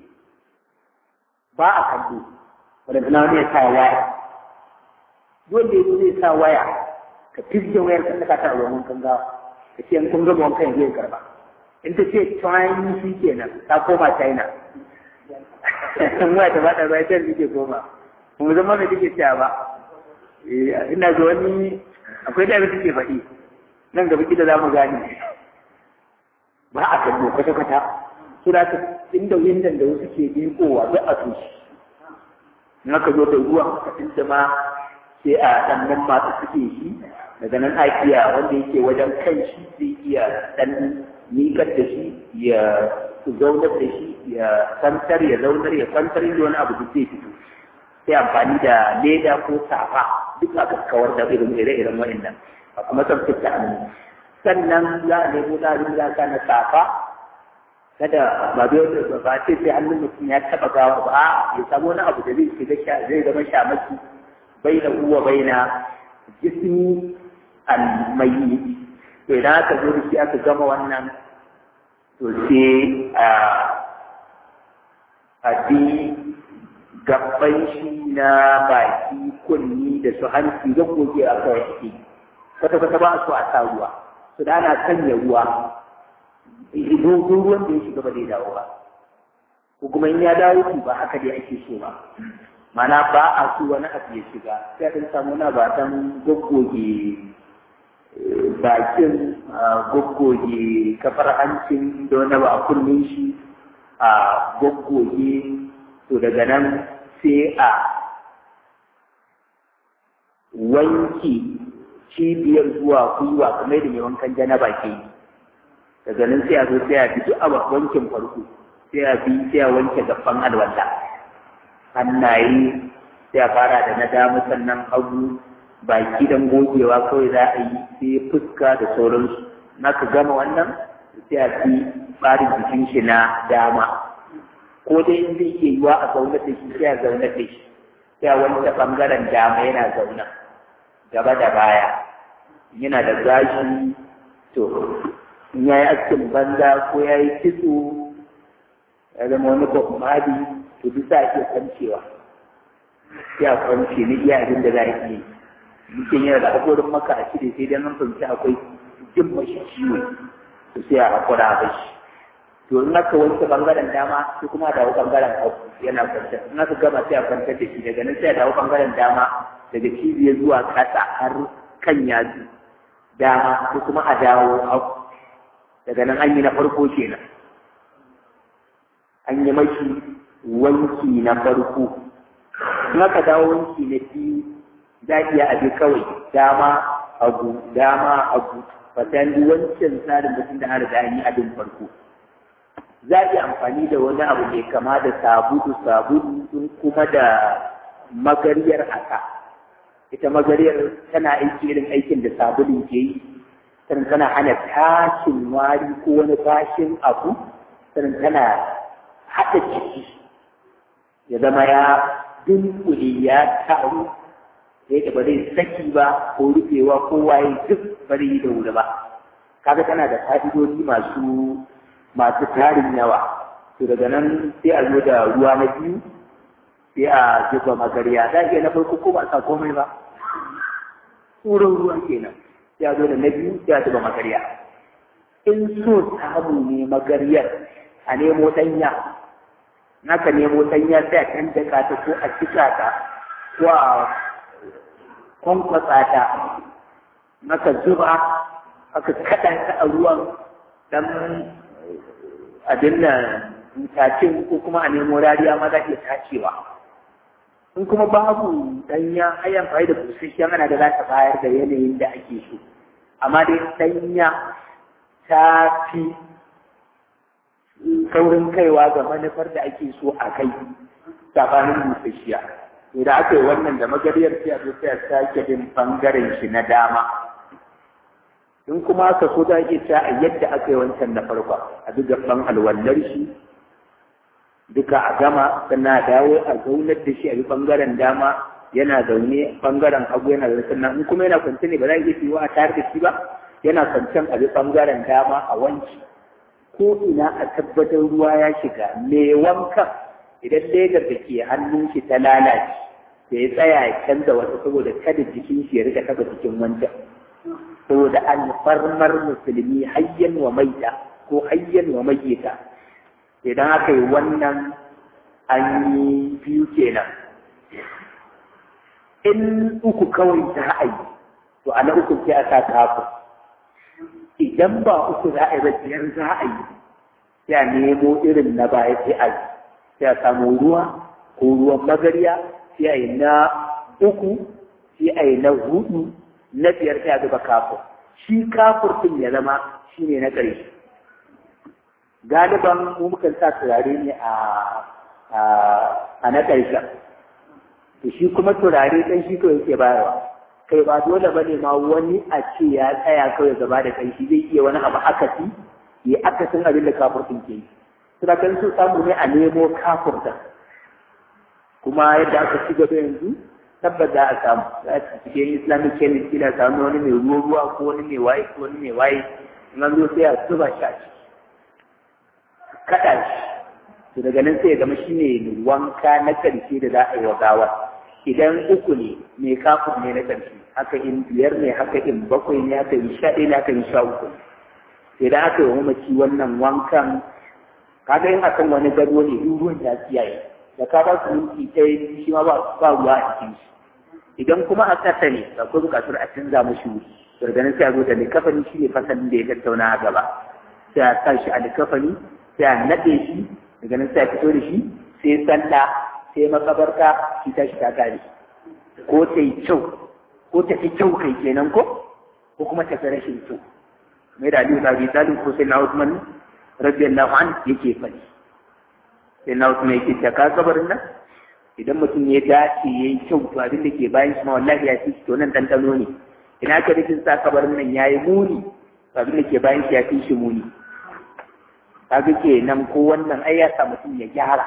ba a kallo wanda na wani ya sa waya duk wanda ya zo zai sa waya ka fizge wayar ka saka ta ruwan wankan gawa ka ce in kun gama wankan yanzu ya karba in ta ce China shi kenan ta koma China in waya ta bada bai ta ke koma kuma zama da take cewa ba ina ga wani akwai da abin take faɗi nan gaba kida za mu gane ba a kallo kwata-kwata su da inda windan da wasu ke binkowa duk a tushe in aka zo da ruwan ka inda ma sai a ɗan nan masu suke shi daga nan akiya wanda yake wajen kan shi zai iya ɗan miƙar da shi ya zaunar da shi ya kwantar ya zaunar ya kwantar da wani abu da zai fito sai amfani da leda ko safa duk aka kawar da irin ire-iren wa'annan a kuma tsaftace hannu sannan za a nemo tsarin zaka na safa kada ba bai wanda ba ce sai hannun mutum ya taɓa gawa ba a ya samu wani abu da zai shiga zai zama shamaki bai da uwa bai na jismi almayi to idan aka zo da shi aka gama wannan to sai a a bi gaban shi na baki kunni da su hanci da goge a kawai ake kwata kwata ba su a sa ruwa su da ana sanya ruwa dogon ruwan da ya shiga ba zai dawo ba ko kuma in ya dawo su ba haka dai ake so ba mana ba a so wani abu ya shiga sai a samu na ba dan goggoge bakin goggoge kafar hancin da wani ba a kullum shi a goggoge to daga nan sai a wanke cibiyar zuwa gwiwa kamar da mai wankan janaba ke yi daga nan sai a zo sai a bi duk a wankin farko sai a bi sai a wanke gaban alwala hannaye sai a fara da na dama sannan hagu baki dan gogewa kawai za a yi sai fuska da sauransu na ka gama wannan sai a fi tsarin jikin shi na dama ko dai in zai iya yiwa a zaunar da shi sai a zaunar da shi sai a wanke bangaren dama yana zauna gaba da baya yana da gashi to in ya yi askin banza ko ya yi kitso ya zama wani kwamadi to duk za a iya kwancewa sai a kwance ni iya abin da za a iya mutum yana da haƙorin maka a cire sai dan an fahimci akwai jin mashi ciwo to sai a haƙura a bashi to in aka wanke bangaren dama sai kuma a dawo bangaren hagu yana kwantar in aka gama sai a kwantar da shi daga nan sai a dawo bangaren dama daga cibiyar zuwa ƙasa har kan yatsu dama sai kuma a dawo hagu daga nan an yi na farko kenan an yi mashi wanki na farko in aka dawo wanki na biyu za a iya abi kawai dama hagu dama hagu fatan wancan tsarin mutum da an riga yi abin farko za a iya amfani da wani abu mai kama da sabulu sabulu in kuma da magariyar haka ita magariyar tana aiki irin aikin da sabulun ke yi sannan tana hana tashin wari ko wani bashin abu sannan tana haɗa ciki ya zama ya dunkule ya taru sai da ba zai saki ba ko rufewa ko waye duk ba zai yi da wuri ba kaga tana da fa'idodi masu masu tarin yawa to daga nan sai a zo da ruwa na biyu sai a zuba magarya da ke na farko ko ba sa komai ba tsoron ruwa kenan sai a zo da na biyu sai a zuba magarya in so samu ne magaryar a nemo ɗanya naka nemo ɗanya sai a can daka ta ko a cika ta ko a kwankwasa ta naka zuba aka kaɗa ta a ruwan dan abin da tacin ko kuma a nemo rariya ma za iya tacewa in kuma babu ɗanya ai amfani da busasshen ana da za ta bayar da yanayin da ake so amma dai ɗanya ta fi saurin kaiwa ga manufar da ake so a kai sabanin busasshiya idan aka yi wannan da magariyar sai a zo sai a sake bin bangaren shi na dama in kuma aka so za iya ta a yadda aka yi wancan na farko a duk gaban alwallar shi duka a gama sannan a dawo a zaunar da shi a yi bangaren dama yana zaune bangaren hagu yana zaune sannan in kuma yana kwance ne ba za a iya fiwa a tare da shi ba yana kwancen a bi bangaren dama a wanki ko ina a tabbatar ruwa ya shiga me wankan idan ledar da ke hannun shi ta lalace da ya tsaya ya canza wata saboda kada jikin shi ya rika taba jikin wancan saboda alfarmar musulmi hayyan wa maita ko hayyan wa mayyita idan aka yi wannan an yi biyu kenan in uku kawai za a yi to a na uku sai a sa kafin idan ba uku za a yi ba biyar za a yi sai a nemo irin na baya sai a yi sai a samu ruwa ko ruwan magarya sai a yi na uku sai a yi na hudu na biyar sai a zuba kafur shi kafur din ya zama shi ne na ƙarshe galiban mu mukan sa turare ne a a na ƙarshen to shi kuma turare ɗan shi kawai yake bayarwa kai ba dole bane ma wani a ce ya tsaya kawai gaba da kai shi zai iya wani abu akasi ya akasin abin da kafurtin ke yi suna kan su samu ne a nemo kafurta kuma yadda aka ci gaba yanzu tabbas za a samu za a cikin islamic chemist kila samu wani mai ruwa ruwa ko wani mai waye ko wani mai waye in an zo sai a zuba shi a ciki kaɗa shi to daga nan sai ya zama shi ne wanka na ƙarshe da za a yi wa gawa idan uku ne mai kafin ne na ƙarshe haka in biyar ne haka in bakwai ne haka in sha ɗaya ne haka in sha uku idan aka yi wa mamaci wannan wankan kaga in akan wani gado ne duk ruwan ya tsiyaye da ka ba su minti ɗaya shi ma ba ruwa a cikin shi idan kuma a ƙasa ne akwai buƙatar a canza mashi wuri garganin sai a zo da likafani shi ne fasalin da ya tattauna a gaba sai a sa shi a likafani sai a naɗe shi daga nan sai a fito da shi sai sallah sai makabarta shi ta shi ta kare ko ta yi kyau ko ta fi kyau kai kenan ko ko kuma ta fi rashin kyau mai da aliyu sabi talib ko sai na usman radiyallahu an yake faɗi sai na usman yake ta ka kabarin nan idan mutum ya dace ya yi kyau to abin da ke bayan shi ma wallahi ya fi to nan ɗanɗano ne ina ka rikin sa kabarin nan ya yi muni to abin da ke bayan shi ya fi shi muni kaga ke nan ko wannan ai ya sa mutum ya gyara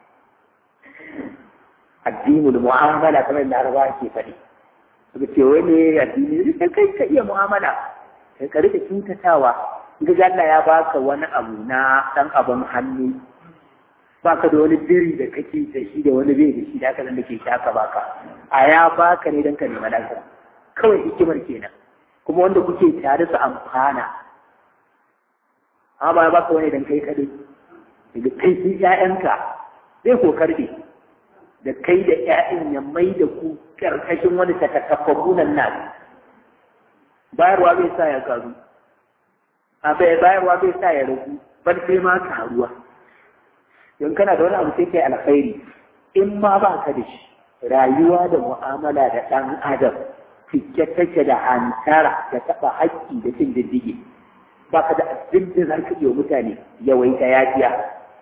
addinul mu'amala kamar da Arabawa ke faɗi suka ce wai ne addini sai kai ka iya mu'amala kai ka rika kintatawa in ga Allah ya baka wani abu na dan abin hannu baka da wani biri da kake da shi da wani bai da shi da haka da ke shaka baka a ya baka ne dan ka nema lafiya kawai hikimar kenan kuma wanda kuke tare su amfana amma ba ya baka wani dan kai kadai daga kai sun ƴaƴanka zai ko karbe da kai da ƴaƴan ya mai da ku karkashin wani takakkafafunan nan bayarwa bai sa ya karu a bai bayarwa bai sa ya ragu ban sai ma karuwa don kana da wani abu sai kai alkhairi in ma ba ka da shi rayuwa da mu'amala da ɗan adam cike take da hantara da taɓa haƙƙi da cin diddige ba ka da abin da za ka iya mutane yawaita yafiya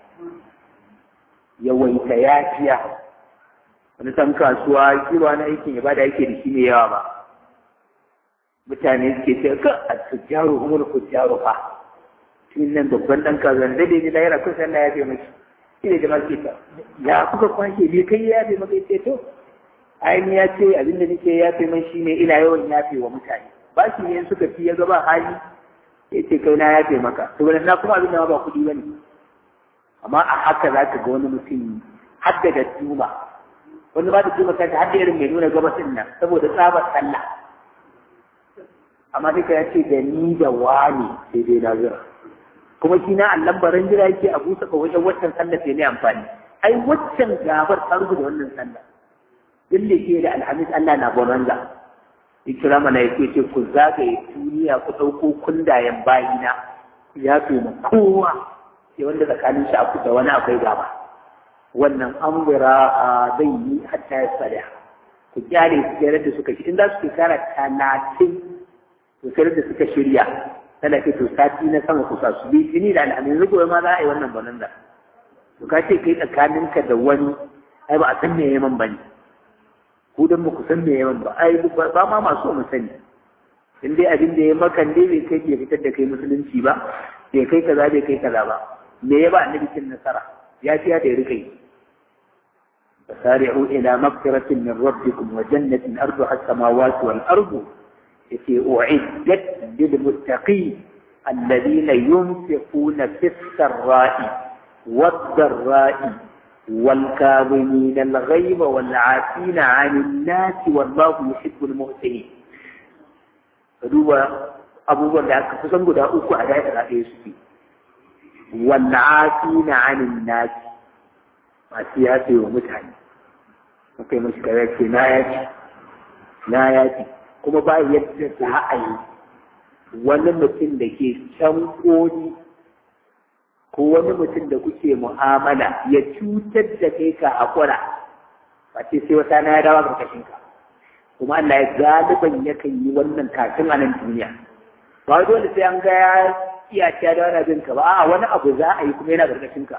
yawaita yafiya wani san kasuwa kira na aikin ya bada yake da shi ne yawa ba mutane suke ce ka a tujjaru umar tujjaru fa tun nan babban ɗan kazan da dai da yara kusa Allah ya fi maki shi ne jama'a ke ta ya kuka kwashe ne kai ya fi maka ce to ainihin ya ce abinda nake ya fi man shi ne ina yawan yafe wa mutane ba shi ne suka fi ya gaba hali ya ce kai na yafe maka to na kuma abin da ba kuɗi ba ne amma a haka za ka ga wani mutum hadda da juma wani ba da juma kanta hadda irin mai nuna gabasin nan saboda tsabar sallah amma duka ya ce da ni da wani sai dai na zira kuma shi na allan baran jira yake a busa ka wajen waccan sallah sai ne amfani ai waccan gabar ta rubuta wannan sallah duk da ke da alhamis Allah na bonanza ya kira mana ya ce ku zagaye duniya ku ɗauko kundayen bayina ya fi mu kowa sai wanda tsakanin shi aku da wani akwai gaba wannan an wira zai yi hatta ya tsada ku kyale su kyare da suka in za su shekara talatin to sai da suka shirya tana ce to sati na sama kusa su bi tuni da al'amin rigowa ma za a yi wannan banan da to ka ce kai tsakaninka da wani ai ba a san me yaman ba ne ku dan ba ku san me yaman ba ai ba ma masu mu sani in dai abin da ya makan dai bai kai ke fitar da kai musulunci ba bai kai kaza bai kai kaza ba me ya ba annabi cin nasara ya fiya da ya rika yi فسارعوا إلى مغفرة من ربكم وجنة أرضها السماوات والأرض التي أعدت للمتقين الذين ينفقون في السراء والضراء والكاظمين الغيظ والعافين عن الناس والله يحب المحسنين فدوا abubuwan da aka kusan guda uku a daidai da ɗaya suke والعافين عن الناس masu yafe wa mutane kai mashi kare ce na yaci na yaci kuma ba yadda za a yi wani mutum da ke can koli ko wani mutum da kuke mu'amala ya cutar da kai ka hakura ba ce sai wata na ya dawa karkashin ka kuma Allah ya galiban yakan yi wannan kafin a nan duniya ba dole sai an ga ya iya ta da wani abin ka ba a wani abu za a yi kuma yana karkashin ka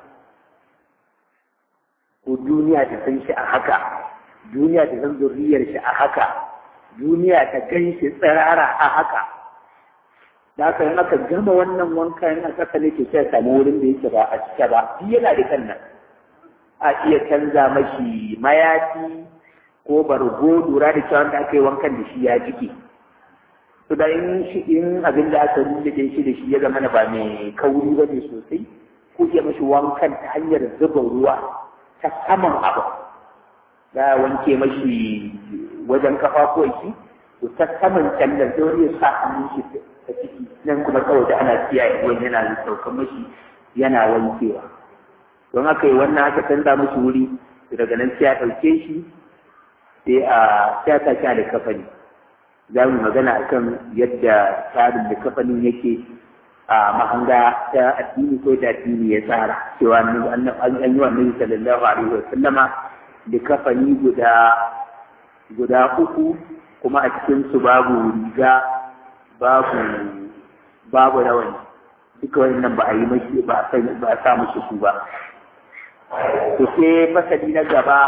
ko duniya ta san shi a haka duniya ta san zurriyar shi a haka duniya ta gan shi tsirara a haka da haka in aka gama wannan wanka in aka sani ke sai samu wurin da yake ba a cike ba shi yana da kan nan a iya canza mashi mayafi ko bargo lura da cewa da aka yi wankan da shi ya jike to da in shi in abin da aka rubuta shi da shi ya zama ba mai kauri ba ne sosai ko ya mashi wankan ta hanyar zuba ruwa ta saman abu za a wanke mashi wajen kafafuwan shi to ta saman kyallar sai wani ya sa hannun shi ta ciki nan kuma kawai da ana kiyaye ruwan yana saukan mashi yana wankewa don haka yi wannan aka canza mashi wuri daga nan sai a ɗauke shi sai a sai a sa da kafani za mu magana akan yadda tsarin da kafanin yake a mahanga ta addini ko da addini ya tsara cewa an yi wa annabi sallallahu alaihi wa sallama da kafani guda guda uku kuma a cikin su babu riga babu babu rawani duka wannan ba a yi mashi ba a ba a sa mashi su ba to sai fasali na gaba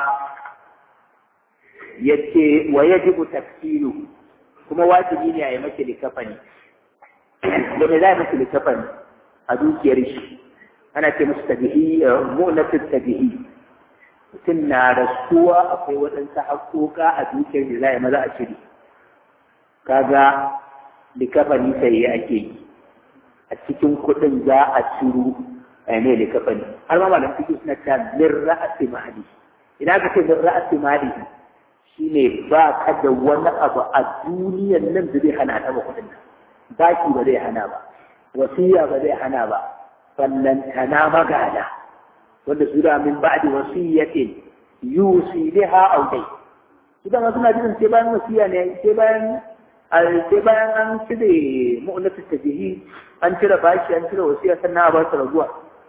yace wa yajibu tafsiru kuma wajibi ne a yi mashi likafani da me za a mashi likafani a dukiyar shi ana ce musu tabihi mu'natut tabihi mutum na rasuwa akwai waɗansu haƙoƙa a dukiyar da za a yi maza a cire kaga likafani sai ake yi a cikin kuɗin za a ciro a mai likafani har ma malam fiƙi suna ta min ra'asi mali idan ka ce min ra'asi mali shine ba ka da wani abu a duniyar nan da zai hana taɓa kuɗin nan baki ba zai hana ba wasiya ba zai hana ba ballantana magana wanda su da min ba'di wasiyatin yusi biha aw dai su da suna jin sai bayan wasiya ne sai bayan sai bayan an cire mu'natu tabihi an cire bashi an cire wasiya sannan a ba su raguwa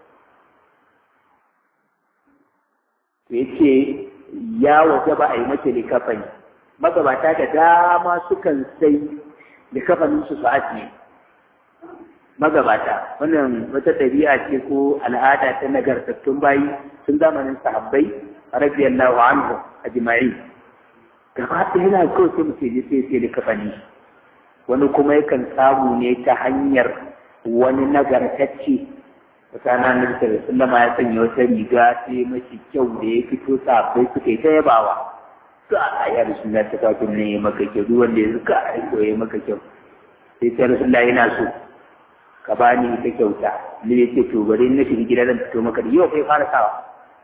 to yace ya waje ba a yi mace likafani magabata da dama sukan sai likafanin su su ajiye magabata wannan wata ɗabi'a ce ko al'ada ta nagartattun bayi tun zamanin sahabbai radiyallahu anhu ajma'i gaba ɗaya yana kawai sai mutum sai sai likafani wani kuma yakan samu ne ta hanyar wani nagartacce mutane na da sallama ya sanya wata riga sai mashi kyau da ya fito sabai suka yi ta yabawa to a ya rasulullah ta kafin ne ya maka kyau duk wanda ya zuka a ko ya maka kyau sai ta rasulullah yana so ka bani ita kyauta ni ya ce to bari na shiga gida zan fito maka da yau kai fara sawa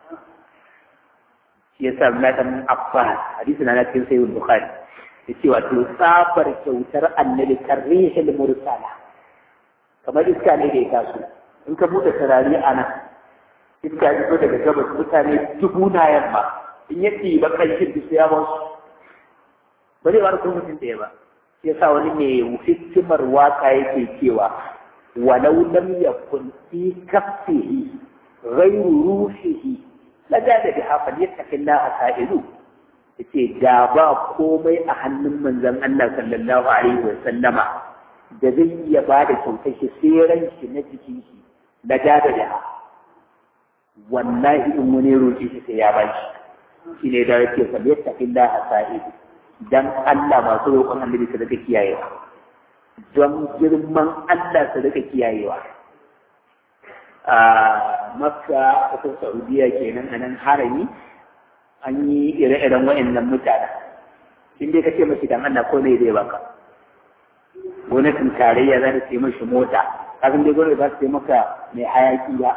shi yasa Abdullahi dan Abbas hadisi na cikin sahih Bukhari yace wato tsabar kyautar annabi karrihil mursala kamar iska ne da ya taso in ka buɗe turare a nan iska ya fito daga gabas mutane dubu na yamma in ya ɗiba ƙanshin da ya ba su ba zai wani mutum ɗaya ba shi yasa wani mai hikimar waka yake cewa walau lam yakun fi kaffihi ghayru ruhihi la da bi hafal yattaqillaha sa'ilu yace da ba komai a hannun manzon Allah sallallahu alaihi wa sallama da zai iya ba da kyautar shi sai ran shi na jikin shi na gada da wallahi in wani roƙi shi sai ya ba shi shi ne da yake fa yattaqillaha sa'ilu dan Allah masu roƙon annabi su daga kiyayewa don girman Allah su daga kiyayewa a makka kasar saudiya kenan a nan harami an yi ire-iren wa'annan mutane in dai ka ce mashi dan Allah ko ne zai baka gwamnatin tarayya za ta ce mashi mota kafin dai gwamnati za ta ce maka mai hayaki ba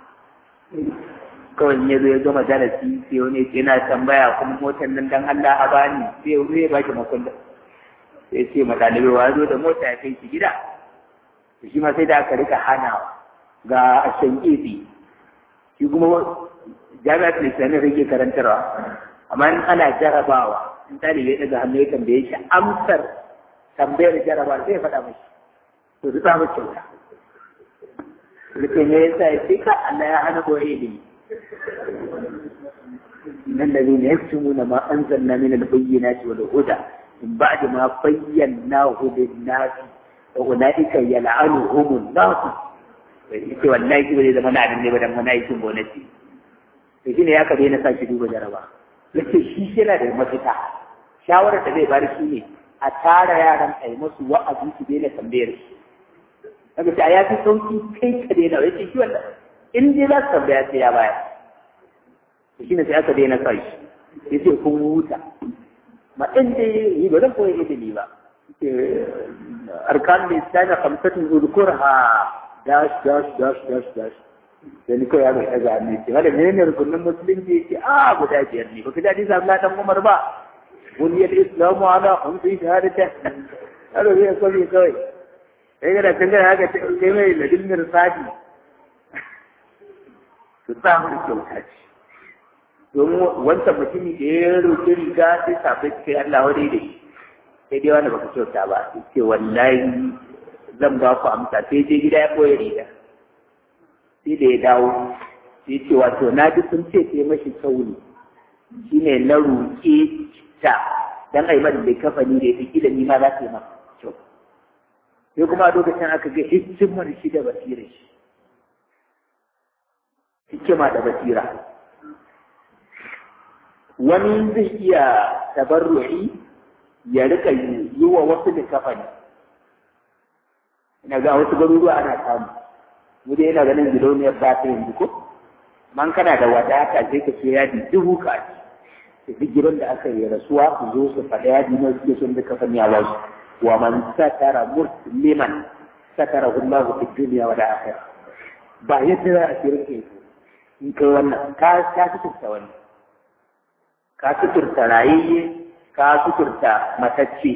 kawai ya zo ya gama darasi sai wani yana tambaya kuma motar nan dan Allah a bani sai zai ba ki makullin sai ce ma ɗalibai wa zo da mota ya kai shi gida shi ma sai da aka rika hanawa ga ashen efi shi kuma jami'ar islamiyya rike karantarwa amma in ana jarabawa in ɗalibai daga hannu ya tambaye shi amsar tambayar jarabawa sai ya faɗa mashi to su samu kyauta Rike ne ya sa ya ce ka Allah ya hana koyi ilimi من الذين يكتمون ما أنزلنا من البينات والهدى من بعد ما بيناه للناس وأولئك يلعنهم الله yace wallahi ba zai zama na abin ne ba dan mana aikin gonaki to shine ya kabe na sake duba jaraba yace shi yana da mafita shawarar da zai bari shi ne a tara yaran a yi musu wa'azi su daina tambayar shi kaga sai ya fi sauki kai ka daina yace shi wannan in dai za su tambaya sai ya baya to shine sai aka daina sa shi yace kun huta ma in dai yi ba zan koyi ilimi ba arkan lisani khamsatun udkurha dash dash dash dash dash sai ni kawai ya ga ɗaga hannu ce wanda menene rukunin musulunci ce a guda biyar ne baka daɗi sa Allah dan Umar ba buniyar islamu ala khamsin shahadata hado zai kwami kawai sai ga da tangara haka sai mai ladin mirsadi su samu kyauta ce domin wancan mutumi da ya roƙi riga sai sabai kai Allah wadai da shi sai dai wanda baka kyauta ba ce wallahi zan ba ku amsa sai je gida ya koya riga sai da ya dawo sai ce wato na ji sun ce sai mashi sauri shine na roƙe ta dan ai man da kafani da ita kila ni ma za ta yi maka kyau sai kuma a lokacin aka ga hikimar shi da basira shi hikima da basira wani zai iya tabarru'i ya rika yi wa wasu da kafani ina ga wasu garuruwa ana samu mu dai yana ganin gidauniyar ba ta yanzu ko man kana da wadata sai ka ce yadi dubu ka ci duk gidan da aka yi rasuwa su zo su faɗa yadi na suke son da kafani a wasu wa man satara musliman satara Allahu fi dunya wa akhirah ba yadda za a shirin ke in kai wannan ka ka suturta wannan ka suturta rayayye ka suturta matacce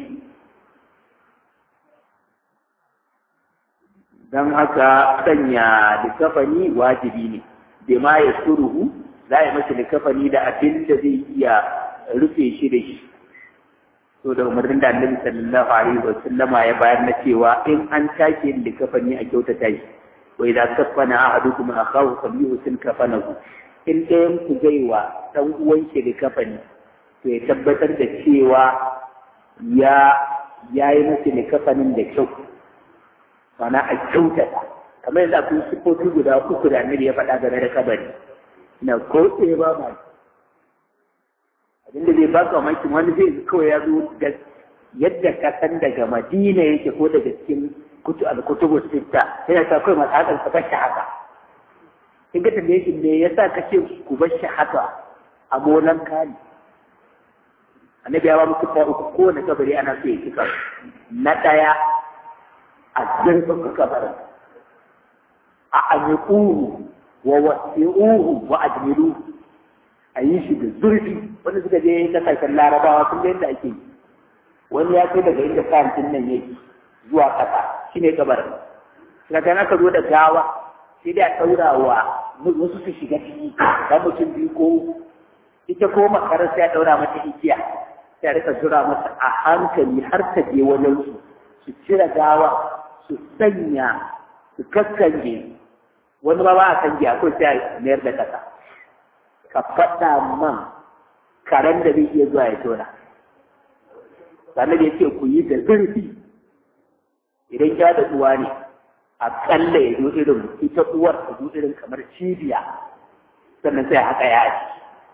don haka sanya likafani wajibi ne da ma ya suruhu za a yi masa likafani da abin da zai iya rufe shi da shi so da umarnin da annabi sallallahu alaihi wa sallama ya bayar na cewa in an take yin likafani a kyautata shi wa idan kafana ahadukum akahu falyuhsin kafanahu in ɗayan ku zai wa ɗan uwan shi likafani to ya tabbatar da cewa ya ya yi masa likafanin da kyau mana a kyautata kamar yadda akwai sifofi guda uku da annabi ya faɗa game da kabari na ko ɗaya ba ma abin da zai baka mamakin wani zai kawai ya zo da yadda ka san daga madina yake ko daga cikin kutu al-kutubu sitta sai ta kai masa hakan ka bashi haka kin ga tambaye shi me yasa kace ku bashi haka a molan kani annabi ya ba mu kuta uku kowane kabari ana so ya kika na daya a zurfin kabarin a amikuhu wa wasi'uhu wa ajmiluhu a yi shi da zurfi wanda suka je kasashen larabawa sun ga yadda ake yi wani ya kai daga inda kayantin nan yake zuwa ƙasa shi ne kabarin daga aka zo da gawa sai dai a ɗaura wa wasu su shiga ciki da mutum biyu ko ita ko makarar sai a ɗaura mata igiya sai a rika zura mata a hankali har ta je wajen su su cire gawa su sanya su kaskanje wani ba ba a kange akwai sai a mayar da ƙasa ka faɗa man karen da zai iya zuwa ya tona sannan da ya ce ku yi da zurfi idan ya da uwa ne aƙalla ya zo irin ita uwar ta zo irin kamar cibiya sannan sai haka ya ci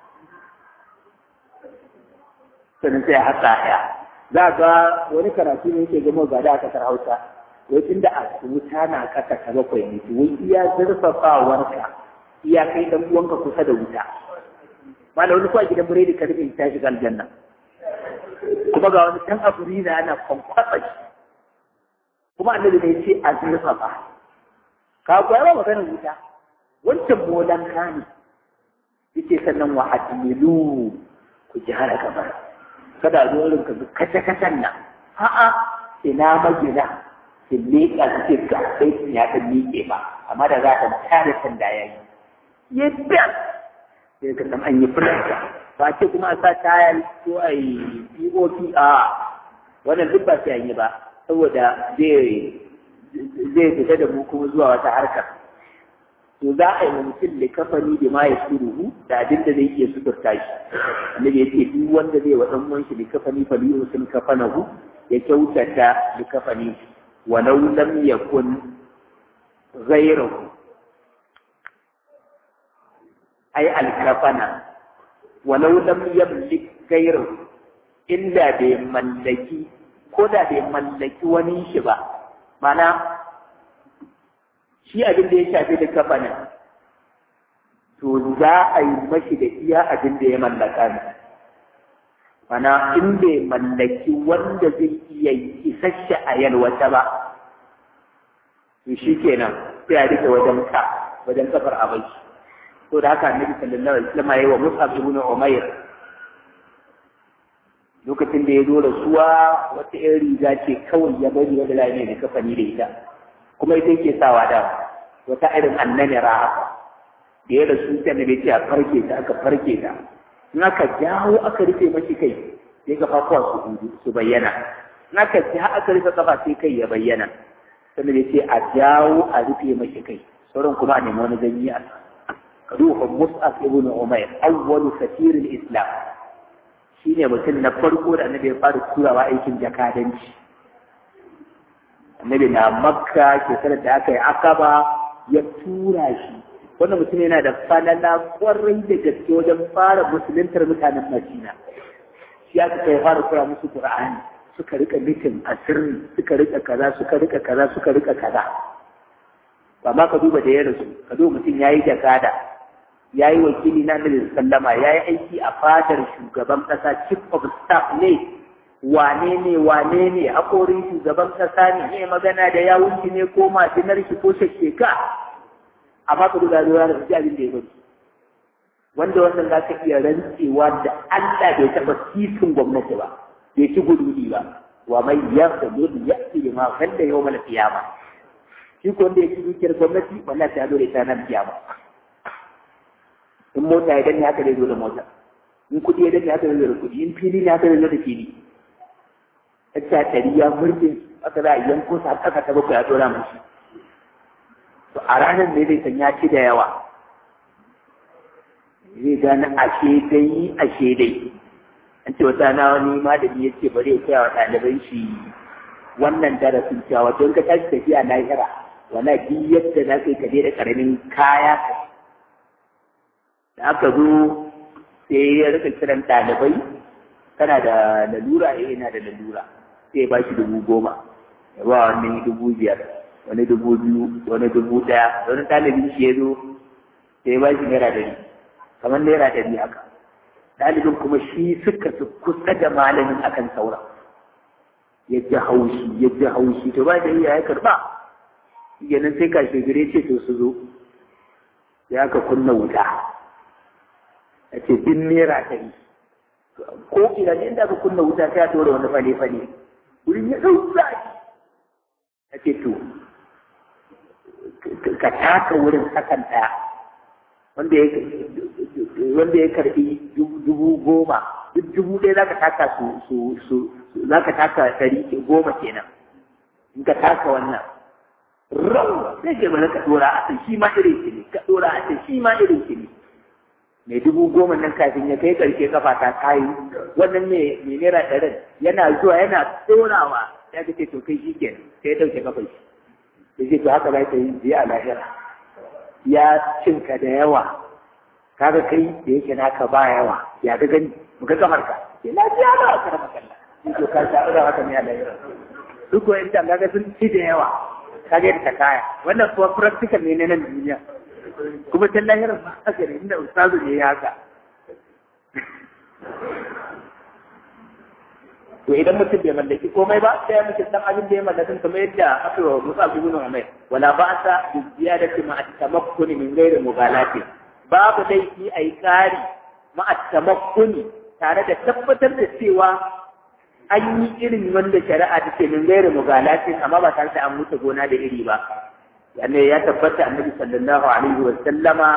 sannan sai haka ya za ga wani karatu ne yake gama gada a kasar hausa wai inda a wuta na kasa ta bakwai ne wai iya zurfafawarka iya kai dan uwanka kusa da wuta mala wani kuwa gidan biredi ka rufe ta shiga aljanna kuma ga wani dan aburi na ana kwankwasa shi kuma annabi ne ce a zurfafa ka kuwa ba maganar wuta wancan molan ka ne yace sannan wa admilu ku ji hana kamar kada zo irin ka kace kacen nan a'a ina magina ki leƙa suke ga sai ya ta miƙe ba amma da za ta tare sanda yayi yadda sai ka san an yi fulanta ba ce kuma a sa tayar ko a yi pop a wannan duk ba sai an yi ba saboda zai fita da mu kuma zuwa wata harkar to za a yi wa mutum likafani da ma ya suruhu da abin da zai iya suturta shi annabi ya ce duk wanda zai wa dan uwan shi likafani fa liyu sun kafanahu ya kyautata likafani walau lam yakun ghayruhu ay alkafana walau lam yamlik ghayruhu illa bai mallaki ko da bai mallaki wani shi ba mana shi abin da ya shafi da kafanin to za a yi mashi da iya abin da ya mallaka ne mana in bai mallaki wanda zai iya isasshe a yalwata ba to shi kenan sai a rike wajen ka wajen kafar abai to da haka annabi sallallahu alaihi wasallam yayi wa Mus'ab ibn Umair lokacin da ya zo da suwa wata irin riga ce kawai ya bari wanda za ne da kafani da ita kuma ita yake sawa da wata irin annani haka da ya rasu sai annabi ce a farke ta aka farke ta in aka jawo aka rufe mashi kai sai kafafuwa su su bayyana in aka ja aka rufe kafa sai kai ya bayyana sannan ya ce a jawo a rufe mashi kai sauran kuma a nemi wani ganye a ka duba mus'ab ibn umair awwalu safirin islam shine mutum na farko da annabi ya fara turawa aikin jakadanci annabi na makka shekarar da aka yi akaba ya tura shi wannan mutum yana da falala kwarai da gaske wajen fara musuluntar mutanen madina shi aka kai fara kura musu qur'ani suka rika mitin a sirri suka rika kaza suka rika kaza suka rika kaza ba ma ka duba da ya rasu ka duba mutum yayi jakada yayi wakili na Nabi sallama yayi aiki a fadar shugaban kasa chief of staff ne wane ne wane ne hakorin shugaban kasa ne ne magana da yawunci ne ko majinar shi ko shekeka amma ka duba da da ji abin da ya bari wanda wannan za ka iya rantsewa da Allah bai taɓa sisin gwamnati ba bai ci gududi ba wa mai yarda ne ya ci ma wanda yau mala kiyama shi ko wanda ya ci dukiyar gwamnati wallahi ta dole ta nan kiyama in mota ya danne haka zai zo da mota in kuɗi ya danne haka zai zo da kuɗi in fili ne haka zai zo da fili ta ɗari ya murɗe aka za a yanko sa ƙasa ta bakwai a ɗora mashi to a ranar ne zai san ya ci da yawa zai gane ashe dai ashe dai an ce wata na wani malami ya ce bari ya koya wa ɗaliban shi wannan darasin cewa don ka tashi tafiya lahira wala duk yadda za ka yi kaje da ƙaramin kaya da aka zo sai ya rika kiran ɗalibai kana da lalura eh ina da lalura sai ya ba shi dubu goma ya ba wani dubu biyar wani dubu biyu wani dubu ɗaya wani ɗalibin shi ya zo sai ya ba shi naira ɗari kamar naira ɗari haka ɗalibin kuma shi suka su kusa da malamin akan saura ya ji haushi ya ji haushi to ba da iya ya karɓa yanan sai ka shigire ce to su zo ya ka kunna wuta a ce bin naira ɗari ko idan inda ka kunna wuta sai a tora wani fale-fale wurin ya ɗau zaki a ce to ka taka wurin sakan ɗaya wanda ya karɓi dubu goma duk dubu ɗaya za ka taka su su za ka taka ɗari goma kenan in ka taka wannan rau sai ke bari ka ɗora a shi ma irin shi ne ka ɗora a shi ma irin shi ne mai dubu goma nan kafin ya kai ƙarshe kafa ta kayi wannan mai naira ɗarin yana zuwa yana ɗorawa ya ga ce to kai shi kenan sai ya ɗauke kafa shi ya ce to haka za ka yi biya a lahira ya cinka da yawa kaga kai da yake naka ba yawa ya ga gani muka kamar ka ke lafiya ba a karama kalla in to ka sha da haka ne a lahira duk ko in kaga sun ci da yawa kaga yadda ta kaya wannan kuwa practical ne na nan duniya kuma ta lahira ba haka ne inda ustazu ne ya haka to idan mutum bai mallaki komai ba sai mutum dan abin da ya mallaka kamar yadda aka yi wa Musa ibn Umar wala ba'sa bi ziyadati ma at-tamakkuni min ghairi mughalati babu laifi ai kari ma at-tamakkuni tare da tabbatar da cewa an yi irin wanda shari'a take min ghairi mughalati amma ba tare da an mutu gona da iri ba yanne ya tabbata annabi sallallahu alaihi wa sallama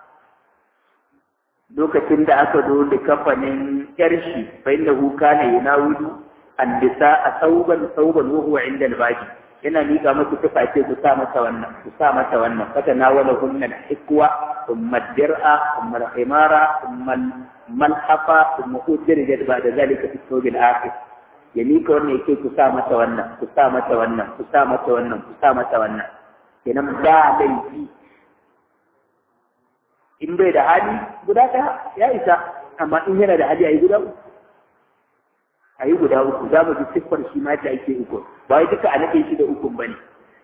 lokacin da aka zo da kafanin yarshi fa innahu kana yunawidu annisa a sauban sauban wa huwa inda albaji yana miƙa musu tufa ce ku sa mata wannan ku sa mata wannan fata na wala hunna hikwa thumma dir'a thumma al-himara thumma malhafa thumma udirja ba da zalika fi sawbil akhir ya miƙa wannan yake ku sa mata wannan ku sa mata wannan ku sa mata wannan ku sa mata wannan kenan ba laifi in bai da hali guda ɗaya ya isa amma in yana da hali a yi guda uku a yi guda uku za mu ji siffar shi ma da ake uku ba wai duka a nake shi da ukun ba ne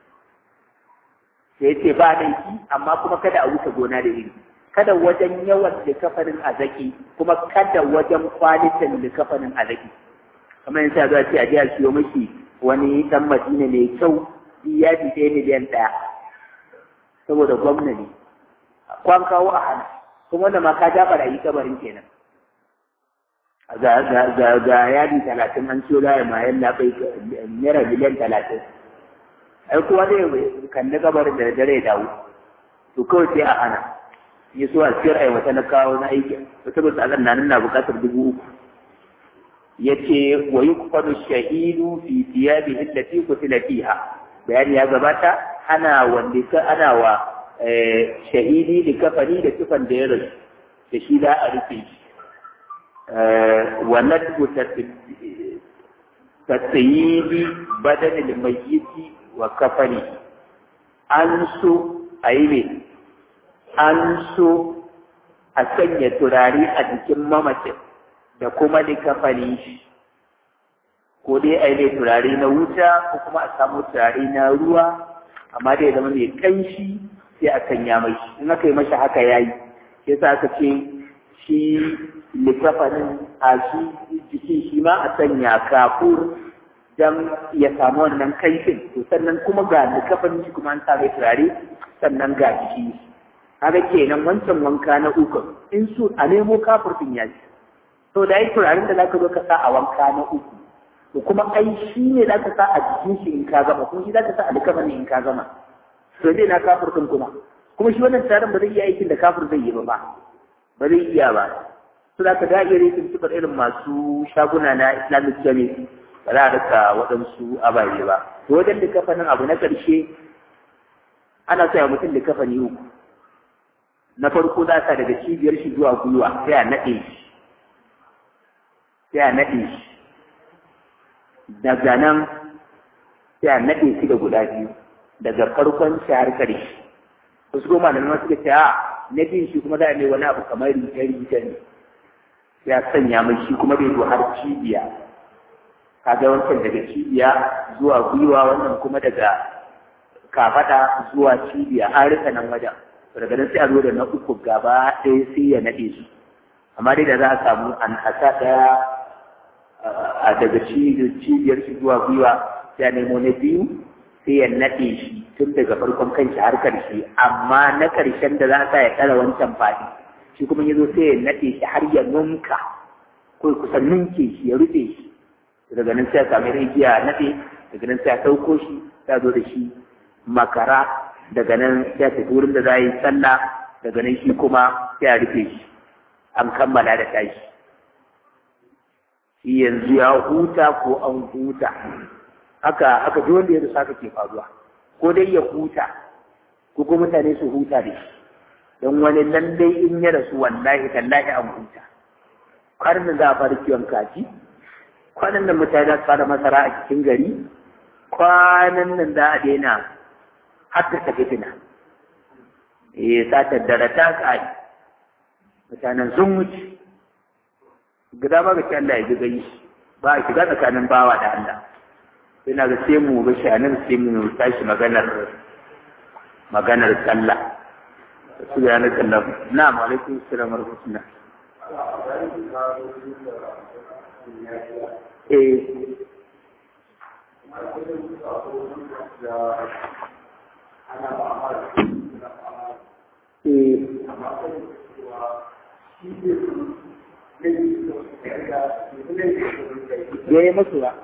sai ce ba laifi amma kuma kada a wuce gona da iri kada wajen yawan likafanin a zaki kuma kada wajen kwalitin likafanin a zaki kamar yadda za ce a ji a siyo miki wani dan madina mai kyau ya bi ɗaya miliyan ɗaya saboda gwamna ne kwan kawo a hana kuma da ma ka ja barayi kabarin kenan ga yadi talatin an ciyo laya ma yalla bai naira miliyan talatin ai kowa zai kalli kabarin da dare ya dawo to kawai sai a hana ya so a siyar ai wata na kawo na aiki wata ba sa na na bukatar dubu uku ya ce wa yi kwanu shahidu fi tiyabi illati kutila fiha bayani ya gabata ana wanda ka ana wa shahidi da kafani da tufan da ya rasu da shi za a rufe shi wannan tatsayidi badanin mayyiti wa kafani an so a yi ne an so a sanya turare a jikin mamacin da kuma da kafani shi ko dai a yi mai turare na wuta ko kuma a samu turare na ruwa amma dai zama mai kanshi sai a sanya mai in aka yi masa haka yayi sai sa aka ce shi likafanin a shi jiki shi ma a sanya kafur dan ya samu wannan kaifin to sannan kuma ga likafanin shi kuma an sa mai turare sannan ga jiki haka kenan wancan wanka na uku in su a nemo kafur din yaji to da yi turaren da zaka zo ka sa a wanka na uku to kuma ai shi ne zaka sa a jikin shi in ka gama kuma shi zaka sa a likafanin in ka gama to zai na kafur din kuma kuma shi wannan taron ba zai iya aikin da kafir zai yi ba ba ba zai iya ba su da ka da iya rikin sifar irin masu shaguna na islamic jami ba za a rika waɗansu ababe ba to wajen likafanin abu na ƙarshe ana sa mutum likafani uku na farko za ka daga cibiyar shi zuwa gwiwa sai a naɗe shi sai a naɗe shi daga nan sai a naɗe shi da guda biyu daga farkon shi har ƙarshe wasu goma da nama suka ce a na bin shi kuma za a mai wani abu kamar rigar riga ne ya sanya mai shi kuma bai zo har cibiya kaga wancan daga cibiya zuwa gwiwa wannan kuma daga kafada zuwa cibiya an rika nan wajen daga nan sai a zo da na uku gaba ɗaya sai ya naɗe su amma dai da za a samu an hasa ɗaya a daga cibiyar shi zuwa gwiwa sai a nemo na biyu sai ya naɗe shi tun daga farkon kanshi har ƙarshe amma na ƙarshen da za a sa ya ɗara wancan faɗi shi kuma ya zo sai ya naɗe shi har ya nunka ko kusan nunke shi ya rufe shi daga nan sai a sami rijiya a naɗe daga nan sai a ɗauko shi sai a zo da shi makara daga nan sai a tafi wurin da za a yi sallah daga nan shi kuma sai a rufe shi an kammala da tashi shi yanzu ya huta ko an huta haka haka duk wanda ya rusa haka ke faruwa ko dai ya huta ko kuma mutane su huta da shi don wani nan dai in ya rasu wallahi tallahi an huta kwanan za a fara kiwon kaji kwanan nan mutane za su fara masara a cikin gari kwanan nan za a daina haddasa fitina eh satar dare ta tsari mutanen sun wuce gida ba ga Allah ya gani ba a shiga tsakanin bawa da Allah sai na ga sai mu ga shanin sai mu tashi maganar maganar sallah su ya na sallah na alaikum assalam wa rahmatullah eh ya yi masu ba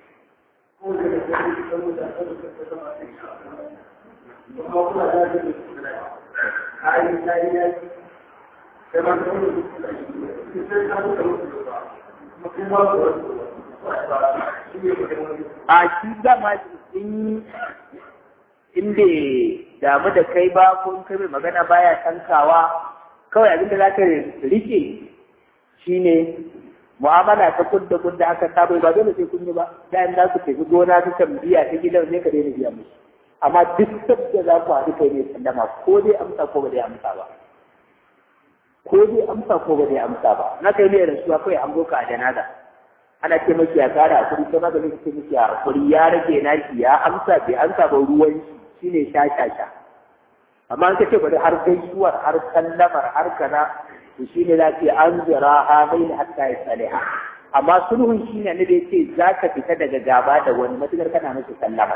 a shi dama in inda damu da kai ba ko in kai mai magana baya tankawa kawai abin da za ka rike shine mu'amala ta kudda kudda aka saba ba dole sai kun yi ba bayan za ku tafi gona ta tambiya ta gidan sai ka daina biya musu amma duk sabda za ku haɗu kai ne sallama ko dai amsa ko ba dai amsa ba ko dai amsa ko ba dai amsa ba na kai ne rasuwa kawai an goka a janaza ana ce maki ya kara a kuri kuma ganin ce miki a kuri ya rage naki ya amsa bai amsa ba ruwan shi shine sha sha sha amma an kace bari har gaisuwar har sallamar har kaza to shine za ki an zira ha bai hatta ya saliha amma sulhun shine ne da yace za ka fita daga gaba da wani matukar kana masa sallama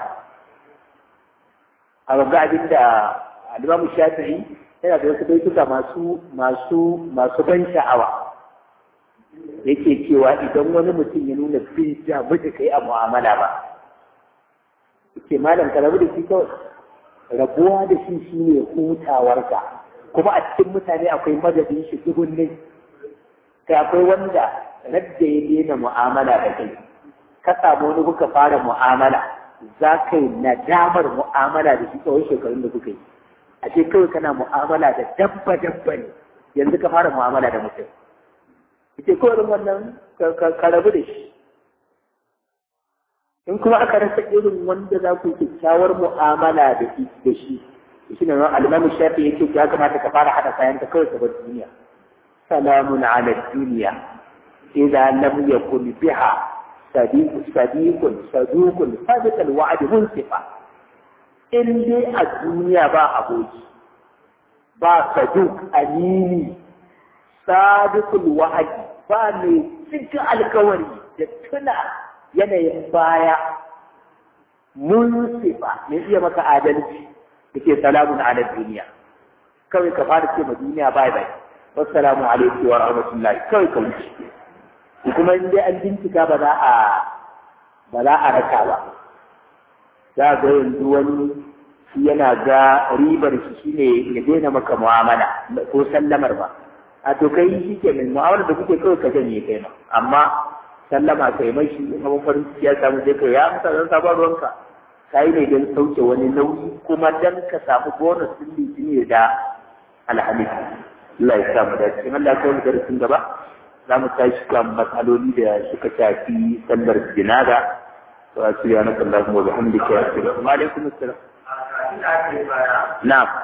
a ga abin da Al-Imam Shafi'i yana da wasu baituka masu masu masu ban sha'awa yake cewa idan wani mutum ya nuna bin damu da kai a mu'amala ba yake malam ka rabu da shi kawai rabuwa da shi shi ne hutawarka kuma a cikin mutane akwai madadin shi dubunne kai akwai wanda radda ya daina mu'amala da kai ka samu wani kuka fara mu'amala za ka yi nadamar mu'amala da shi kawai shekarun da kuka yi a ce kawai kana mu'amala da dabba dabba ne yanzu ka fara mu'amala da mutum ita kawai wannan ka rabu da shi in kuma aka rasa irin wanda za ku kyakkyawar mu'amala da shi da shi shi ne ran alimamin shafi yake ya kamata ka fara hada kayan ka kawai ka bar duniya salamun ala duniya idza lam yakun biha sadiq sadiqun saduqun sadiq alwa'd munsifa in dai a duniya ba aboki ba saduq amini sadiqul wa'd ba mai cikin alkawari da tuna yanayin baya mun sifa mai iya maka adalci da ke salamun ala duniya kawai ka fara ce ma duniya bai bai wassalamu alaikum wa rahmatullahi kawai ka wuce kuma in dai an bincika ba za a ba za a raka ba za ga yanzu wani shi yana ga ribar shi shine ya daina maka mu'amala ko sallamar ba a to kai shi ke min mu'amala da kuke kawai ka janye kai ma amma sallama kai mai shi abin farin ciki ya samu sai kai ya amsa don sabon ruwanka ka yi ne don sauke wani nauyi kuma don ka samu bonus din litini da alhamis Allah ya samu da cikin Allah ya kawo darasin gaba za mu tashi kan matsaloli da suka shafi sallar jinaza to a cikin yana sallar mu da hamdi ke yasu da kuma alaikum assalam na'am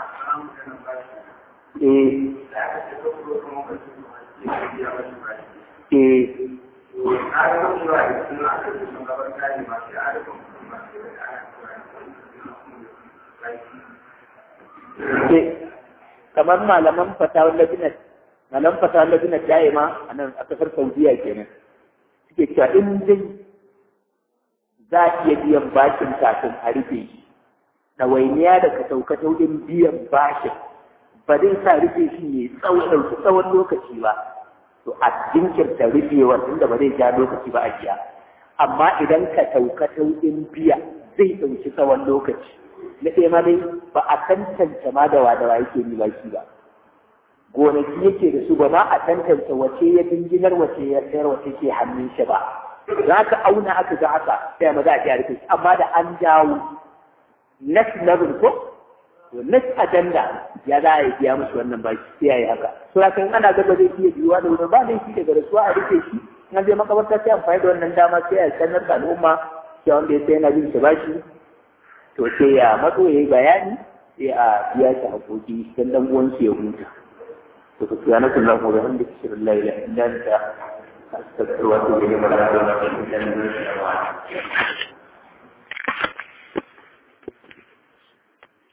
eh eh kamar malaman fatawar labinar malaman fatawar labinar da'ima a nan a kasar saudiya kenan suke cewa in dai za a iya biyan bashin kafin a rufe shi ɗawainiya da ka sauka taurin biyan bashin ba zai sa rufe shi ne tsawon ɗauki tsawon lokaci ba to a jinkirta rufewar tunda ba zai ja lokaci ba a biya amma idan ka sauka taurin biya zai ɗauki tsawon lokaci na ɗaya ma dai ba a tantance ma da wadawa yake ni baki ba gonaki yake da su ba ma a tantance wace ya dinginar wace ya sayar wace ke hannun shi ba za ka auna aka ga haka sai ma za a iya rufe amma da an dawo next level ko to next agenda ya za a yi biya musu wannan baki sai ya yi haka so kan ana gaba zai iya biyuwa da wurin ba laifi daga rasuwa a rufe shi in zai makabarta sai amfani da wannan dama sai a sanar da al'umma cewa wanda ya sai yana bin shi bashi to sai ya matso ya yi bayani sai a biya shi haƙoƙi don ɗan uwansu ya huta to ka tsaya na kullum ko ga wanda ke shirin laila idan ta astagfirwa to ga mara da wani